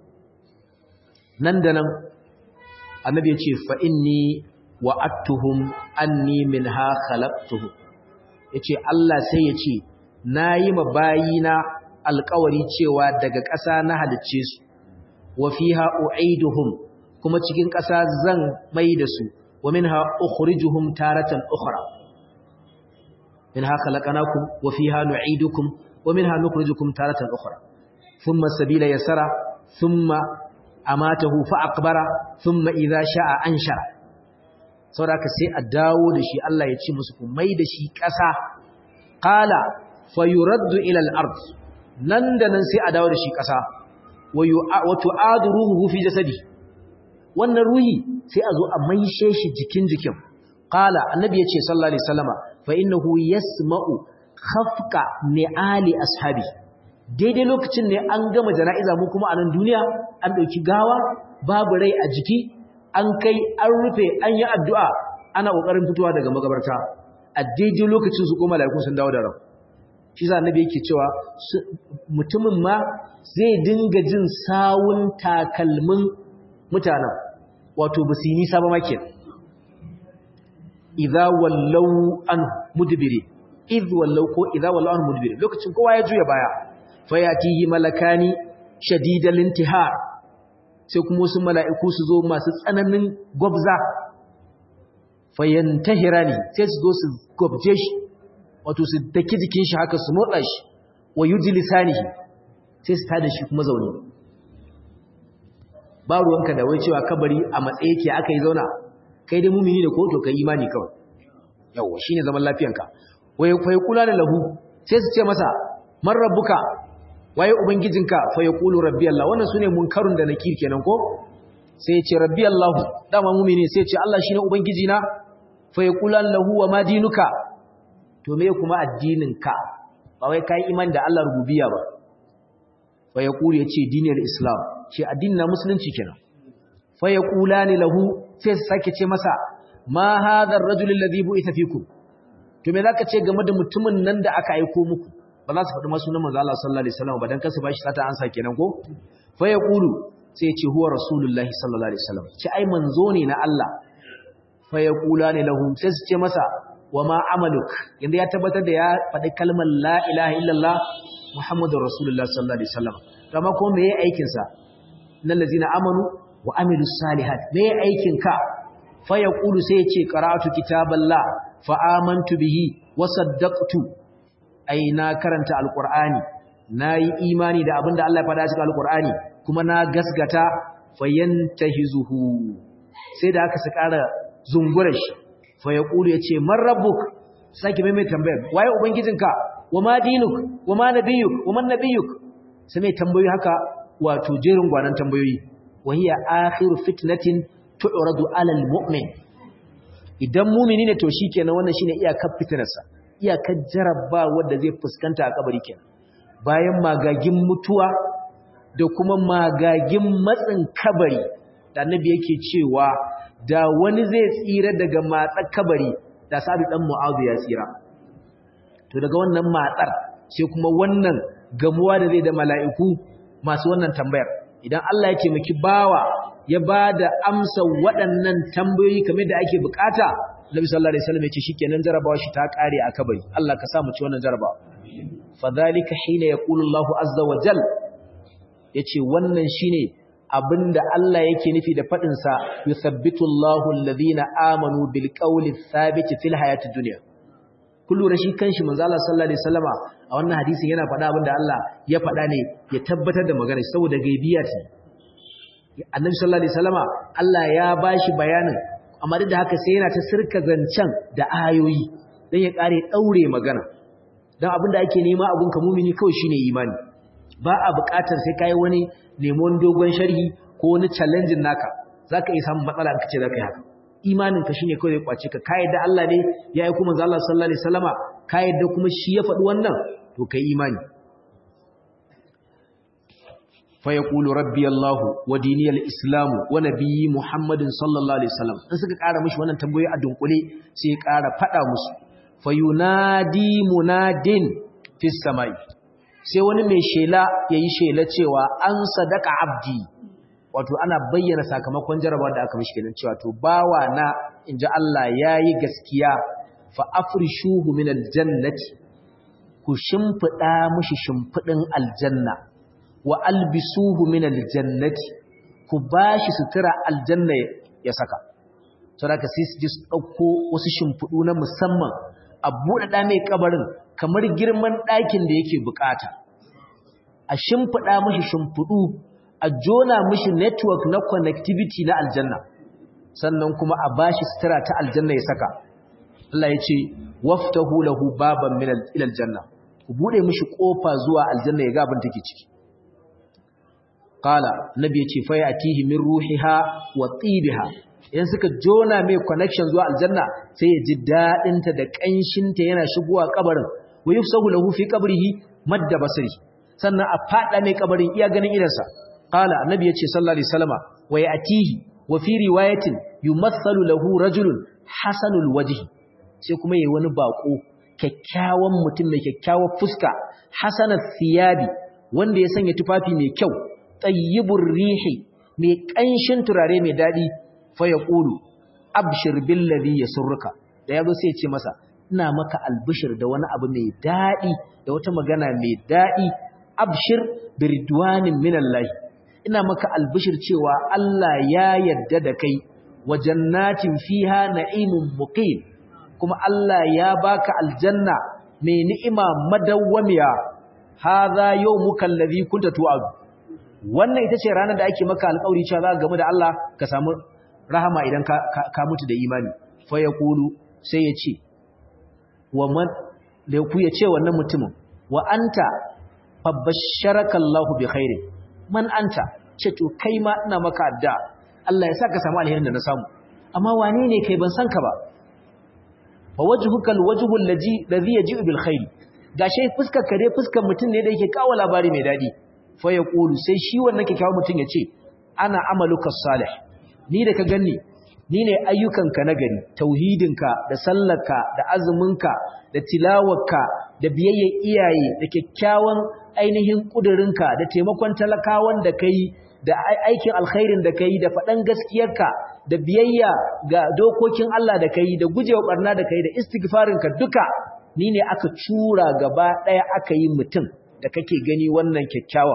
S1: nan da nan annabi ya ce fa inni wa'attuhum anni minha khalaqtuhum yace Allah sai ya ce nayi ma bayina alƙawari cewa daga ƙasa na halicce su wa fiha u'iduhum kuma cikin ƙasa zan mai da su wa minha ukhrijuhum taratan ukhra minha khalaqnakum wa fiha nu'idukum wa minha nukhrijukum taratan ukhra thumma sabila yasara thumma amatahu fa aqbara thumma idha sha'a anshara saboda sai a dawo da shi Allah ya ce musu ku mai da shi ƙasa qala fayuraddu ila al-ard nan da nan sai a dawo da shi ƙasa wa tu'adu ruhuhu fi jasadi wannan ruhi sai a zo a maishe shi jikin jikin qala annabi ya ce sallallahu alaihi wasallama fa innahu yasma'u khafqa ni'ali ashabi daidai lokacin ne an gama jana'iza mu kuma a nan duniya an dauki gawa babu rai a jiki an kai an rufe an yi addu'a ana ƙoƙarin fitowa daga magabarta a daidai lokacin su koma laikun sun dawo da ran shi za na yake cewa mutumin ma zai dinga jin sawun takalmin mutanen wato ba su yi nisa ba make idza wallau an mudbiri idh wallau ko idza wallau an mudbiri lokacin kowa ya juya baya fayatihi malakani shadidal intihar sai kuma wasu mala'iku su zo masu tsananin gwabza fayyantahira ne sai su zo su gwabje shi wato su daki jikin shi haka su motsa shi wa yi jilisanihi sai su tada shi kuma zaune ba ruwanka da wai cewa kabari a matsayi ke aka yi zauna kai dai mumini da koto ka imani kawai yawwa shi ne zaman lafiyanka wai fa yaqulana lahu sai su ce masa man rabbuka waye ubangijinka fa yaqulu rabbi Allah wannan sune munkarun da nakir kenan ko sai ya ce rabbi Allah dama mu'mini sai ya ce Allah shine ubangijina fa yaqulan lahu wa ma dinuka to me kuma addininka ba wai kai iman da Allah rububiyya ba fa yaqulu yace dinul islam ce addinin na musulunci kenan fa yaqulani lahu sai su sake ce masa ma hadha ar-rajul alladhi bu'itha fikum to me zaka ce game da mutumin nan da aka aika muku ba za su faɗi masu sunan manzo Allah sallallahu alaihi wasallam ba dan kasu bashi sata ansa kenan ko fa yaqulu sai ya ce huwa rasulullahi sallallahu alaihi wasallam ce ai manzo ne na Allah fa yaqulani lahum sai su ce masa wa ma amaluk yanda ya tabbatar da ya faɗi kalmar la ilaha illallah muhammadur rasulullah sallallahu alaihi wasallam amma ko me yayi aikin sa innal ladzina amanu wa amilus salihat me yayi aikin ka fa yaqulu sai ya ce qara'atu kitaballah fa amantu bihi wa saddaqtu ai na karanta alqur'ani nayi imani da abinda Allah ya faɗa cikin alqur'ani kuma na gasgata fayantahizuhu sai da aka su ƙara zungura shi fa yaqulu yace man rabbuk saki mai mai tambayar waye ubangijinka wa ma dinuk wa ma nabiyuk wa man nabiyuk sai mai tambayoyi haka wato jerin gwanan tambayoyi wa hiya akhiru fitnatin tu'radu 'ala al-mu'min idan mu'mini ne to shikenan wannan shine iyakar fitnarsa iyakar jarabba wanda zai fuskanta a kabari kenan bayan magagin mutuwa da kuma magagin matsin kabari da annabi yake cewa da wani zai tsira daga matsar kabari da sabi dan mu'azu ya tsira to daga wannan matsar sai kuma wannan gamuwa da zai da mala'iku masu wannan tambayar idan Allah ya taimaki bawa ya bada amsa waɗannan tambayoyi kamar da ake bukata Nabi sallallahu alaihi wasallam ya ce shikenan jarabawa shi ta kare a kabari Allah ka sa mu ci wannan jarabawa fadhalika hina yaqulu Allahu azza wa jalla yace wannan shine abinda Allah yake nufi da fadin sa yuthabbitu Allahu alladhina amanu bil qawli thabit fil hayati dunya kullu rashi kanshi manzo Allah sallallahu alaihi wasallama a wannan hadisin yana faɗa abinda Allah ya faɗa ne ya tabbatar da magana saboda gaibiya ce Annabi sallallahu alaihi wasallama Allah ya bashi bayanin amma duk da haka sai yana ta sirka zancen da ayoyi dan ya kare daure magana dan abinda ake nema abun ka mumini kawai shine imani ba a buƙatar sai kai wani neman dogon sharhi ko wani challenge naka zaka iya samun matsala in kace zaka yi haka imanin ka shine kawai zai kwace ka kai da Allah ne ya yi kuma Allah sallallahu alaihi wasallama kai da kuma shi ya faɗi wannan to kai imani fa yaqulu rabbi Allah wa diniyal islam wa nabiyyi Muhammadin sallallahu alaihi wasallam in suka ƙara mishi wannan tambayoyi a dunkule sai ya ƙara faɗa musu fayunadi munadin fis samai sai wani mai shela yayi shela cewa an sadaka abdi wato ana bayyana sakamakon jarabawar da aka mishi kenan cewa to bawa na inji Allah yayi gaskiya fa afrishuhu min aljannati ku shimfida mishi shimfidin aljanna wa albisuhu min aljannati ku bashi sutura aljanna ya saka saboda sai su ji su dauko wasu shimfidu na musamman a buɗaɗa mai kabarin kamar girman ɗakin da yake bukata a shimfiɗa mashi shimfiɗu a jona mashi network na connectivity na aljanna sannan kuma a bashi sutura ta aljanna ya saka Allah ya ce waftahu lahu baban min aljanna ku bude mashi kofa zuwa aljanna ya ga abin take ciki qala nabi ya ce fa yatihi min ruhiha wa tibiha idan suka jona mai connection zuwa aljanna sai ya ji daɗinta da ƙanshinta yana shigowa kabarin wa yufsahu lahu fi qabrihi madda basri sannan a fada mai kabarin iya ganin idansa qala annabi yace sallallahu alaihi wasallama wa yatihi wa fi riwayatin yumathalu lahu rajulun hasanul wajhi sai kuma yayi wani bako kyakkyawan mutum mai kyakkyawar fuska hasanat thiyabi wanda ya sanya tufafi mai kyau tayyibur rihi mai ƙanshin turare mai daɗi faya ƙulu abshir billazi ya surruka da ya zo sai ce masa ina maka albishir da wani abu mai daɗi da wata magana mai daɗi abshir biridwanin minallahi ina maka albishir cewa Allah ya yarda da kai wa jannatin fiha na'imun muqim kuma Allah ya baka aljanna mai ni'ima madawwamiya hadha yawmuka allazi kunta tu'adu wannan ita ce ranar da ake maka alƙawari cewa za ka gamu da Allah ka samu rahama idan ka, ka, mutu da imani fa ya kulu sai ya ce wa man da ku ya ce wannan mutumin wa anta fabasharaka Allahu bi khairin man anta ce to kai ma ina maka adda Allah ya saka samu alherin da na samu amma wane ne kai ban san ka ba fa wajhuka alwajhu allazi ladhi yaji'u bil khair gashi fuskar ka dai fuskar mutum ne da yake kawo labari mai dadi fa yaqulu sai shi wannan kyakkyawan mutum ya ce ana amaluka salih ni da ka ganni ni ne ayyukanka na gari tauhidinka da sallarka da azuminka da tilawarka da biyayyar iyaye da kyakkyawan ainihin kudurinka da taimakon talakawan da kai da aikin alkhairin da kai da faɗan gaskiyarka da biyayya ga dokokin Allah da kai da gujewa barna da kai da istighfarinka duka ni ne aka cura gaba ɗaya aka yi mutum da kake gani wannan kyakkyawa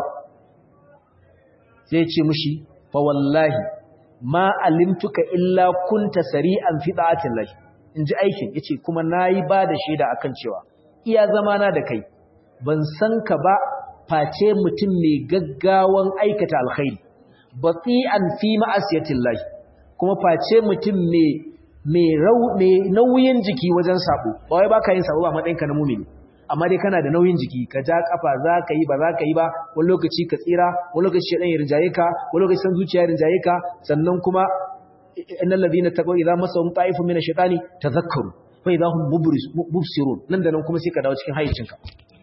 S1: sai ce mushi fa wallahi ma alimtuka illa kunta sari'an fi da'atin lahi inji aikin yace kuma nayi ba da shaida akan cewa iya zamana da kai ban san ka ba face mutum mai gaggawan aikata alkhairi bati'an fi ma'asiyatin lahi kuma face mutum mai mai rau mai nauyin jiki wajen sabo ba wai baka yin sabo ba matsayinka na mumini amma dai kana da nauyin jiki ka ja kafa za ka yi ba za ka yi ba wani lokaci ka tsira wani lokaci shaɗan ya rinjaye ka wani lokaci san zuciya ya rinjaye ka sannan kuma innal ladina taqaw idza masahum ta'ifun min ash-shaytani tadhakkaru fa idza hum mubsirun nan da nan kuma sai ka dawo cikin hayyacinka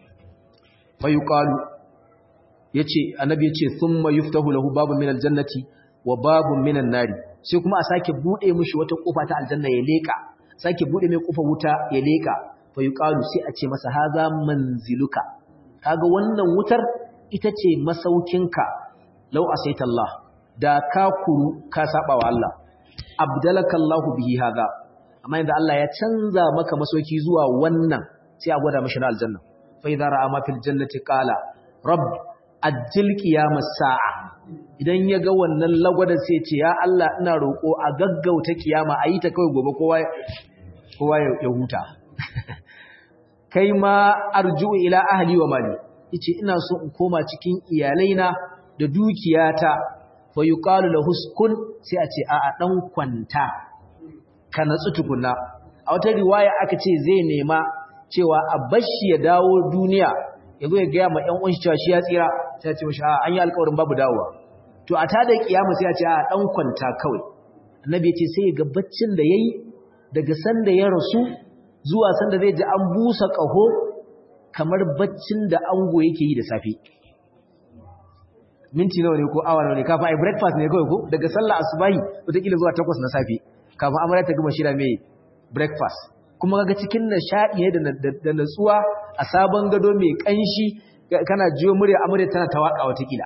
S1: fa yuqalu yace annabi yace thumma yuftahu lahu babun min al-jannati wa babun min an-nari sai kuma a sake bude mishi wata kofa ta aljanna ya leka sake bude mai kofar wuta ya leka fayuqalu sai a ce masa haza manziluka kaga wannan wutar ita ce masaukinka law asaita Allah da ka kuru ka saba wa Allah abdalaka Allah bihi haza amma inda Allah ya canza maka masauki zuwa wannan sai a gwada mishi na aljanna fa idza ra'a ma fil jannati qala rabb ajil qiyamas sa'a idan ya ga wannan lagwada sai ce ya Allah ina roko a gaggauta kiyama ayi ta kai gobe kowa kowa ya huta kai ma arju ila ahli wa mali yace ina so in koma cikin iyalaina da dukiyata fa yuqalu lahu uskun sai a ce a a dan kwanta ka natsu tukunna a wata riwaya aka ce zai nema cewa a bashi ya dawo duniya yazo ya ga ma ƴan uwan shi cewa shi ya tsira sai ya ce mishi a an yi alƙawarin babu dawowa to a tada kiyama sai a ce a dan kwanta kawai annabi ya ce sai ya ga baccin da yayi daga sanda ya rasu zuwa sanda zai ji an busa ƙaho kamar baccin da ango yake yi da safe minti nawa ne ko awa nawa ne kafin ai breakfast ne kawai ko daga sallah asubahi wataƙila zuwa takwas na safe kafin amarya ta gama shira mai breakfast kuma kaga cikin nishaɗi ne da natsuwa a sabon gado mai ƙanshi kana jiyo murya amarya tana ta waƙa wataƙila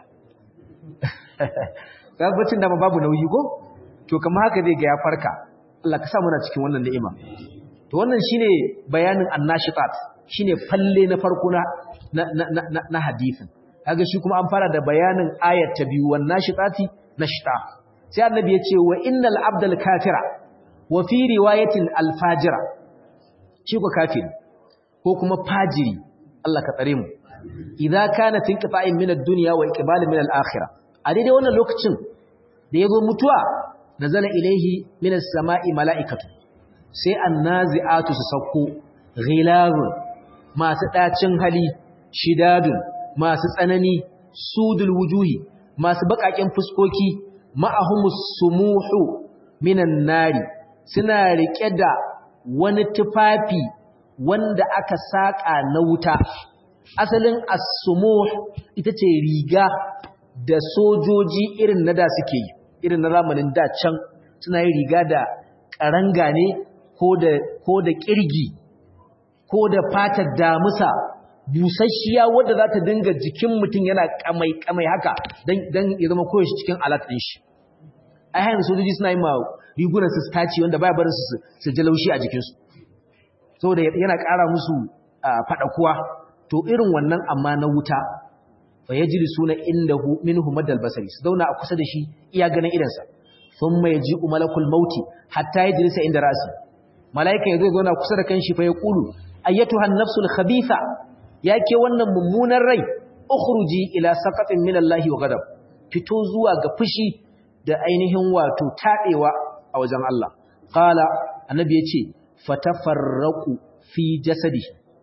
S1: kaga baccin da babu nauyi ko to kamar haka zai ga ya farka Allah ka sa muna cikin wannan ni'ima to wannan shine bayanin annashitat shine falle na farko na na na na hadisin kaga shi kuma an fara da bayanin ayat ta biyu wan nashitati nashta sai annabi ya ce wa innal abdal kafira wa fi riwayatin al fajira shi ko kafiri ko kuma fajiri Allah ka tsare mu idza kana tinqita'in min ad-dunya wa iqbalin min al-akhirah a daidai wannan lokacin da yazo mutuwa nazala ilaihi min as-sama'i mala'ikatu sai annazi'atu su sauko ghilarun masu ɗacin hali shidadun masu tsanani sudul wujuhi masu baƙaƙen fuskoki ma'ahumus sumuhu minan nari suna riƙe da wani tufafi wanda aka saƙa na wuta asalin as-sumuh ita ce riga da sojoji irin na da suke yi irin na zamanin da can suna yin riga da ƙaranga ne ko da ƙirgi ko da fatar damusa busasshiya wadda za ta dinga jikin mutum yana kamai-kamai haka don ya zama koyaushe cikin alat ɗin shi a hayan sojoji suna yi ma rigunan su staci wanda baya barin su ji laushi a jikinsu saboda yana ƙara musu faɗakuwa to irin wannan amma na wuta fa ya jiri suna inda minhu madal basari su zauna a kusa da shi iya ganin idansa sun mai ji umalakul mauti hatta ya jirisa inda rasi mala'ika ya zo zauna kusa da kanshi fa ya kulu ayyatuhan nafsul khabitha yake wannan mummunan rai ukhruji ila saqatin min Allah wa ghadab fito zuwa ga fushi da ainihin wato tadewa a wajen Allah qala annabi yace fatafarraqu fi jasadi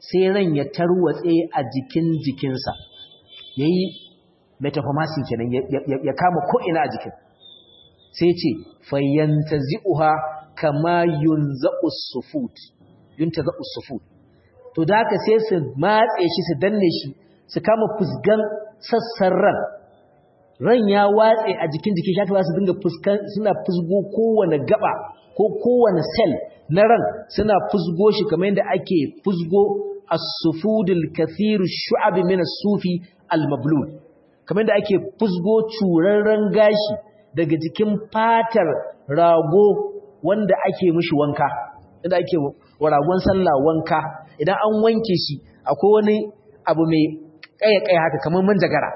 S1: sai ran ya tarwatse a jikin jikinsa yayi metapharmacy kenan ya kama ko ina a jikin sai ce fayyantazi'uha kama yunza'u sufut yuntaza'u sufut to da haka sai su matse shi su danne shi su kama fusgan sassan ran ran ya watse a jikin jikin shafi su dinga fuskan suna fusgo kowane gaba ko kowane cell na ran suna fusgo shi kamar yadda ake fusgo as-sufudul kathir shu'ab min as-sufi al-mablul kamar yadda ake fusgo curarren gashi daga jikin fatar rago wanda ake mishi wanka inda ake wa ragon sallah wanka idan an wanke shi akwai wani abu mai kaya-kaya haka kamar manjagara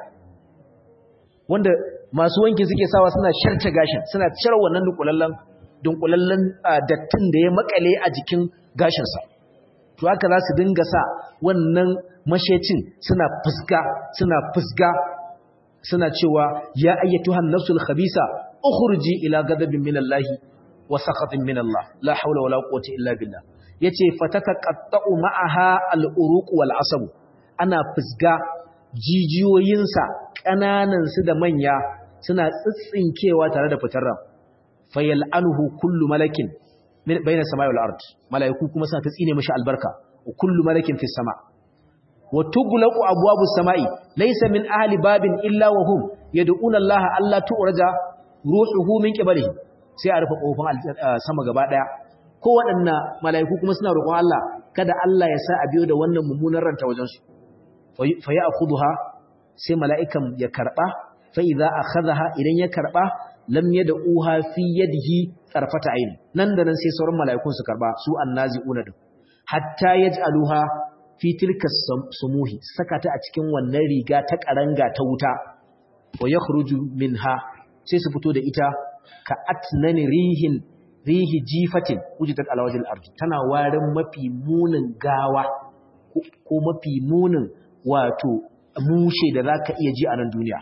S1: wanda masu wanki suke sawa suna sharce gashin suna cire wannan dunkulallen dunkulallen dattin da ya makale a jikin gashinsa to haka za su dinga sa wannan mashecin suna fusga suna fusga suna cewa ya ayyatuhan nafsul khabisa ukhruji ila ghadabin minallahi wa sakhatin minallahi la hawla wala quwwata illa billah yace fatataqatta'u ma'aha al-uruq wal asab ana fusga jijiyoyinsa kananan su da manya suna tsitsinkewa tare da fitar ran fayal'anuhu kullu malakin bayna samai wal ard malaiku kuma suna ta tsine mishi albarka wa kullu malakin fis sama wa tughlaqu abwabus samai laysa min ahli babin illa wa hum yad'una Allah alla tu'raja ruhuhu min qiblihi sai a rufe kofin sama gaba daya ko waɗanna malaiku kuma suna roƙon Allah kada Allah ya sa a biyo da wannan mummunan ranta wajen su fa ya'khudha sai mala'ikan ya karba fa idza akhadha idan ya karba lam yad'uha fi yadihi tarfata ayn nan da nan sai sauran mala'ikun su karba su annazi'una din hatta yaj'aluha fi tilka sumuhi saka ta a cikin wannan riga ta karanga ta wuta wa yakhruju minha sai su fito da ita ka atnani rihin rihi jifatin wujidat ala wajhil ard tana warin mafi munin gawa ko mafi munin wato mushe da zaka iya ji a nan duniya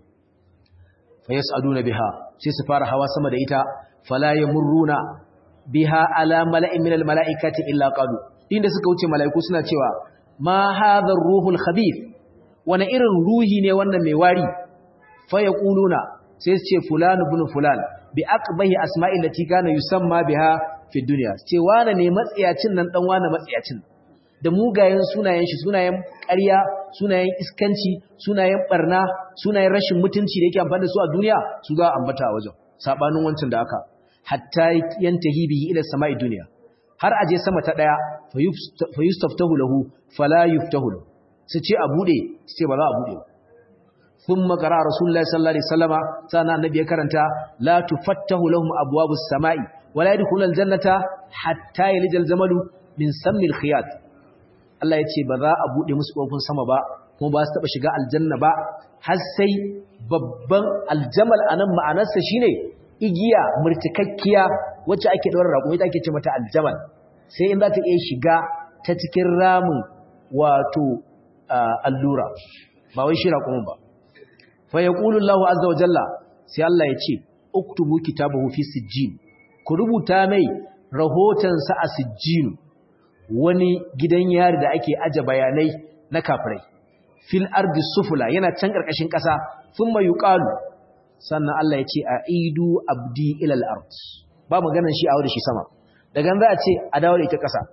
S1: fa yas'aluna biha sai su fara hawa sama da ita fala yamurruna biha ala mala'in min almala'ikati illa qalu inda suka wuce mala'iku suna cewa ma hadha ar-ruhul khabith wani irin ruhi ne wannan mai wari fa yaquluna sai su ce fulan ibn fulan bi aqbahi asma'i lati kana yusamma biha fi dunya ce wane ne matsiyacin nan dan wane matsiyacin da mugayen sunayen shi sunayen ƙarya sunayen iskanci sunayen barna sunayen rashin mutunci da yake amfani da su a duniya su za a ambata a wajen sabanin wancan da aka hatta yantahi bihi ila sama'i dunya har aje sama ta daya fa yustaftahu lahu fala yuftahu lahu su ce a bude su ce ba za a bude ba thumma qara rasulullahi sallallahu alaihi wasallama sana annabi ya karanta la tufattahu lahum abwabus sama'i wala yadkhulul aljannata hatta yalijal jamalu min sammil khiyat Allah ya ce ba za a buɗe musu ƙofin sama ba kuma ba su taɓa shiga aljanna ba har sai babban aljamal a nan ma'anarsa shi ne igiya murtikakkiya wacce ake ɗaura raƙo ita ake ce mata aljamal sai in za ta iya shiga ta cikin ramin wato allura ba wai shi raƙumin ba fa ya Allahu azza wa jalla sai Allah ya ce uktubu kitabahu fi sijjin ku rubuta mai rahotonsa a sijjinu wani gidan yari da ake aje bayanai na kafirai fil ardi sufula yana can karkashin kasa thumma yuqalu sannan Allah ya ce aidu abdi ila al-ard ba maganar shi a wurin shi sama daga nan za a ce a dawo da ita kasa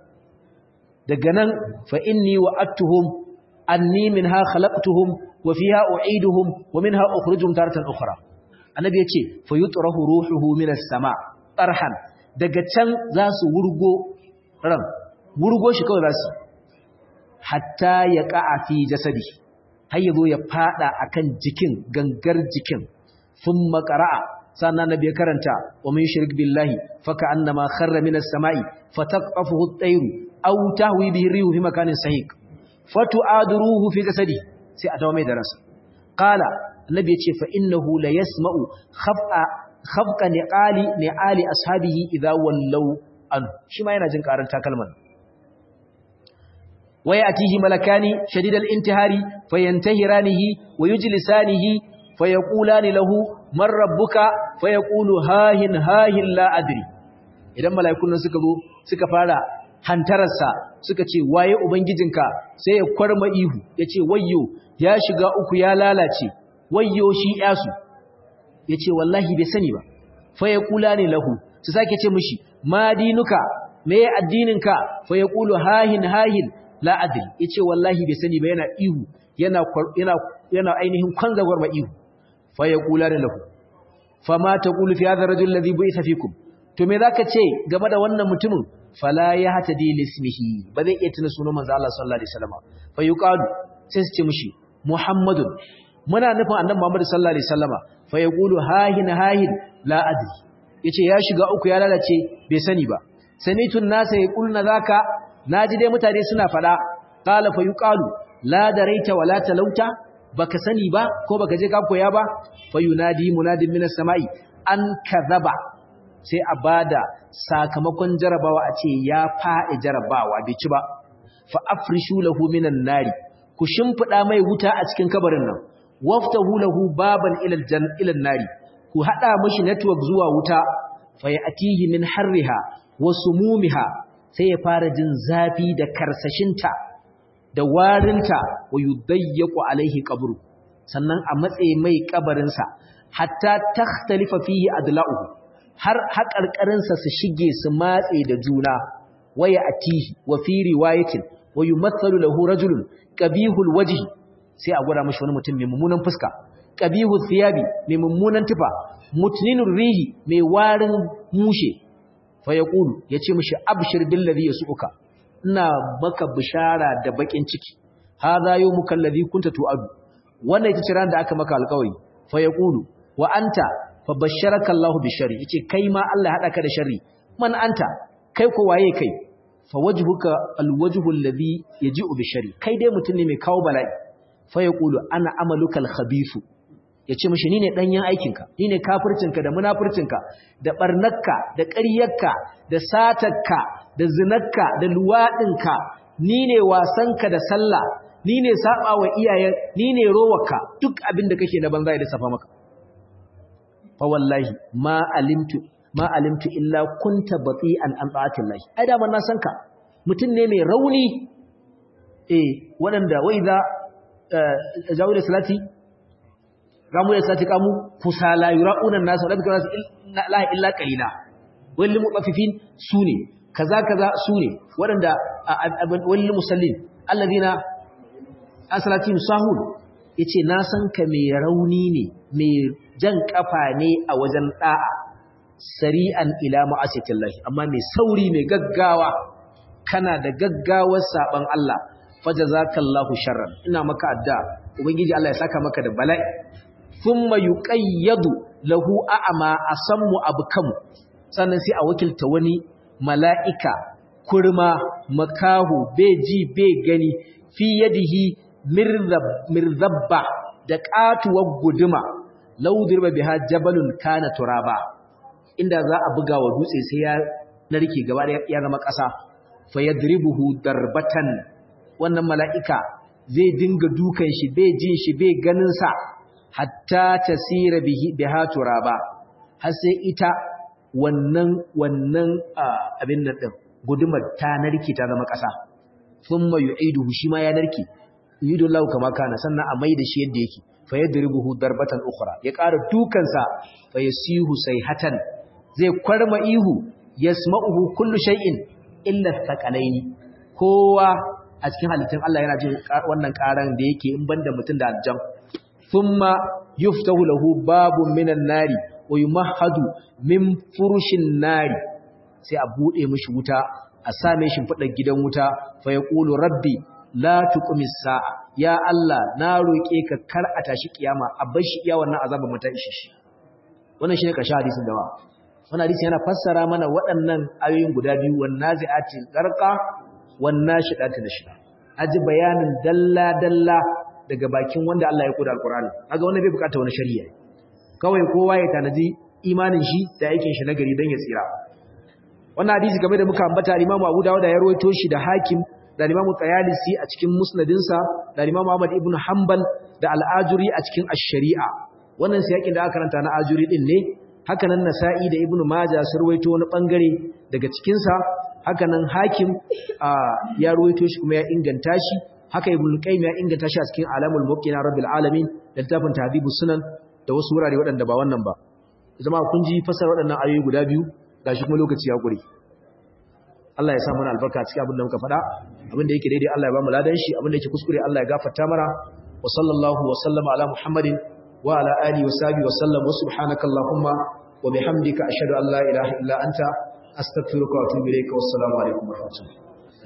S1: daga nan fa inni wa'adtuhum anni minha khalaqtuhum wa fiha u'iduhum wa minha ukhrijuhum taratan ukhra annabi ya ce fa yutrahu ruhuhu minas sama tarhan daga can za su wurgo ran wurgo shi kawai za su hatta ya ƙa'a fi jasadi har yazo ya fada akan jikin gangar jikin sun makara'a sannan nabi ya karanta wa mun shirk billahi faka annama kharra minas sama'i fataqafuhu at-tayru aw tahwi bihi rihu fi makanin sahiq fatu'adruhu fi jasadi sai a dawo mai da ransa qala annabi yace fa innahu la yasma'u khaf'a khafqa ni'ali ni'ali ashabihi idha wallaw an shi ma yana jin karan takalman ويأتيه ملكان شديد الانتهار فينتهرانه ويجلسانه فيقولان له من ربك فيقول هاهن هاهن لا أدري idan mala'ikun suka zo suka fara hantararsa suka ce waye ubangijinka sai ya kwarma ihu ya ce wayyo ya shiga uku ya lalace wayyo shi yasu ya ce wallahi bai sani ba fa ya kula ne lahu su sake ce mishi ma dinuka me addininka fa ya kulu hahin hahin la adri ya ce wallahi bai sani ba yana ihu yana yana yana ainihin kwanzagwar ma ihu fa ya kula ne lahu fa ma taqulu fi hadha ar-rajul alladhi bu'itha fikum to me zaka ce game da wannan mutumin fala ya hatadi lismihi ba zai iya tuna sunan manzo Allah sallallahu alaihi wasallam fa yuqalu sai su ce mishi muhammadun muna nufin annabi muhammad sallallahu alaihi wasallama fa yaqulu hahin hahin la adri yace ya shiga uku ya lalace bai sani ba sanitun nasa yaquluna zaka naji dai mutane suna fada qala fa yuqalu la daraita wala talauta baka sani ba ko baka je ka koya ba fa yunadi munadin minas samai an kadhaba sai a bada sakamakon jarabawa a ce ya faɗi jarabawa bai ci ba fa afrishu lahu minan nari ku shimfida mai wuta a cikin kabarin nan waftahu lahu baban ila aljan ila nari ku hada mishi network zuwa wuta fa yatihi min harriha wa sumumiha sai ya fara jin zafi da karsashinta da warinta wa yudayyaqu alaihi qabru sannan a matse mai kabarinsa hatta takhtalifa fihi adla'uhu har haƙarƙarinsa su shige su matse da juna waya atihi wa fi riwayatin wa yumathalu lahu rajulun qabihul wajhi sai a gwada mashi wani mutum mai mummunan fuska qabihul thiyabi mai mummunan tufa mutninur rihi mai warin mushe fa yaqulu yace mishi abshir bil ladhi yasuka ina maka bishara da bakin ciki hadha yawmuka alladhi kunta tu'adu wannan ita ce ran da aka maka alƙawari fa yaqulu wa anta fa basharaka Allahu bi sharri yace kai ma Allah ya hada ka da sharri man anta kai ko waye kai fa wajhuka alwajhu alladhi yaji'u bi sharri kai dai mutum ne mai kawo bala'i fa yaqulu ana amaluka alkhabithu yace mishi ni ne danyen aikinka ni ne kafircinka da munafircinka da barnakka da ƙaryarka da satarka da zinarka da luwadinka ni ne wasanka da sallah ni ne saba wa iyayen ni ne rowarka duk abin da kake na banza da safa maka fa wallahi ma alimtu ma alimtu illa kunta bati'an an ta'atillahi ai da ban na san ka mutum ne mai rauni eh wadanda wai za jawo da salati ramu da salati kamu kusala yura'una nasu da bika nasu la illa qalila wal mutaffifin sune kaza kaza sune wadanda wal musallin alladina asalati musahul yace na san ka mai rauni ne mai jan kafa ne a wajen da'a sari'an ila ma'asiyatillahi amma mai sauri mai gaggawa kana da gaggawar saban Allah fajazakallahu sharran ina maka adda ubangiji Allah ya saka maka da bala'i thumma yuqayyadu lahu a'ma asammu abkam sannan sai a wakilta wani mala'ika kurma makahu beji be gani fi yadihi mirzabba da katuwar guduma laudirba biha jabalun kana turaba inda za a buga wa dutse sai ya narke gaba da ya zama ƙasa fa yadribuhu darbatan wannan mala'ika zai dinga dukan shi bai jin shi bai ganin sa hatta tasira bihi biha turaba har sai ita wannan wannan abin nan din gudumar ta narke ta zama ƙasa thumma yu'iduhu shi ma ya narke yu'idu Allah kama kana sannan a mai da shi yadda yake fa yadribuhu darbatan ukhra ya ƙara dukansa fa yasihu sayhatan zai kwarma ihu yasma'uhu kullu shay'in illa thaqalaini kowa a cikin halittun Allah yana jin wannan karan da yake in banda mutum da aljan thumma yuftahu lahu babun minan nari wa yumahhadu min furushin nari sai a bude mishi wuta a same shi fadar gidan wuta fa yaqulu rabbi la tuqimis sa'a ya Allah na roke ka kar a tashi kiyama a bar shi iya wannan azabin mutan shi shi wannan shine karshen hadisin da wannan hadisi yana fassara mana waɗannan ayoyin guda biyu wan nazi'ati garqa wan nashidati nashida aji bayanin dalla dalla daga bakin wanda Allah ya koda alqur'ani kaga wannan bai bukata wani shari'a kawai kowa ya tanaji imanin shi da aikin shi nagari dan ya tsira wannan hadisi game da muka ambata Imam Abu Dawud ya rawaito shi da Hakim da Imam Tayalisi a cikin musnadinsa da Imam Ahmad ibn Hanbal da Al-Ajuri a cikin Ash-Shari'a wannan sai yakin da aka karanta na Ajuri din ne haka nan Nasa'i da Ibn Majah sun rawaito wani bangare daga cikin sa haka nan hakim ya ruwaito shi kuma ya inganta shi haka ibn qayyim ya inganta shi a cikin alamul muqina rabbil alamin da littafin tahdhibus sunan da wasu wurare waɗanda ba wannan ba zama kun ji fasar waɗannan ayoyi guda biyu gashi kuma lokaci ya gure Allah ya sa mana albarka cikin abin da muka faɗa abin da yake daidai Allah ya ba mu ladan shi abin da yake kuskure Allah ya gafarta mana wa sallallahu wa sallama ala muhammadin wa ala alihi wa sahbihi wa sallam wa subhanaka allahumma wa bihamdika ashhadu an la ilaha illa anta astaghfiruka wa atubu ilayka wassalamu alaikum wa rahmatullahi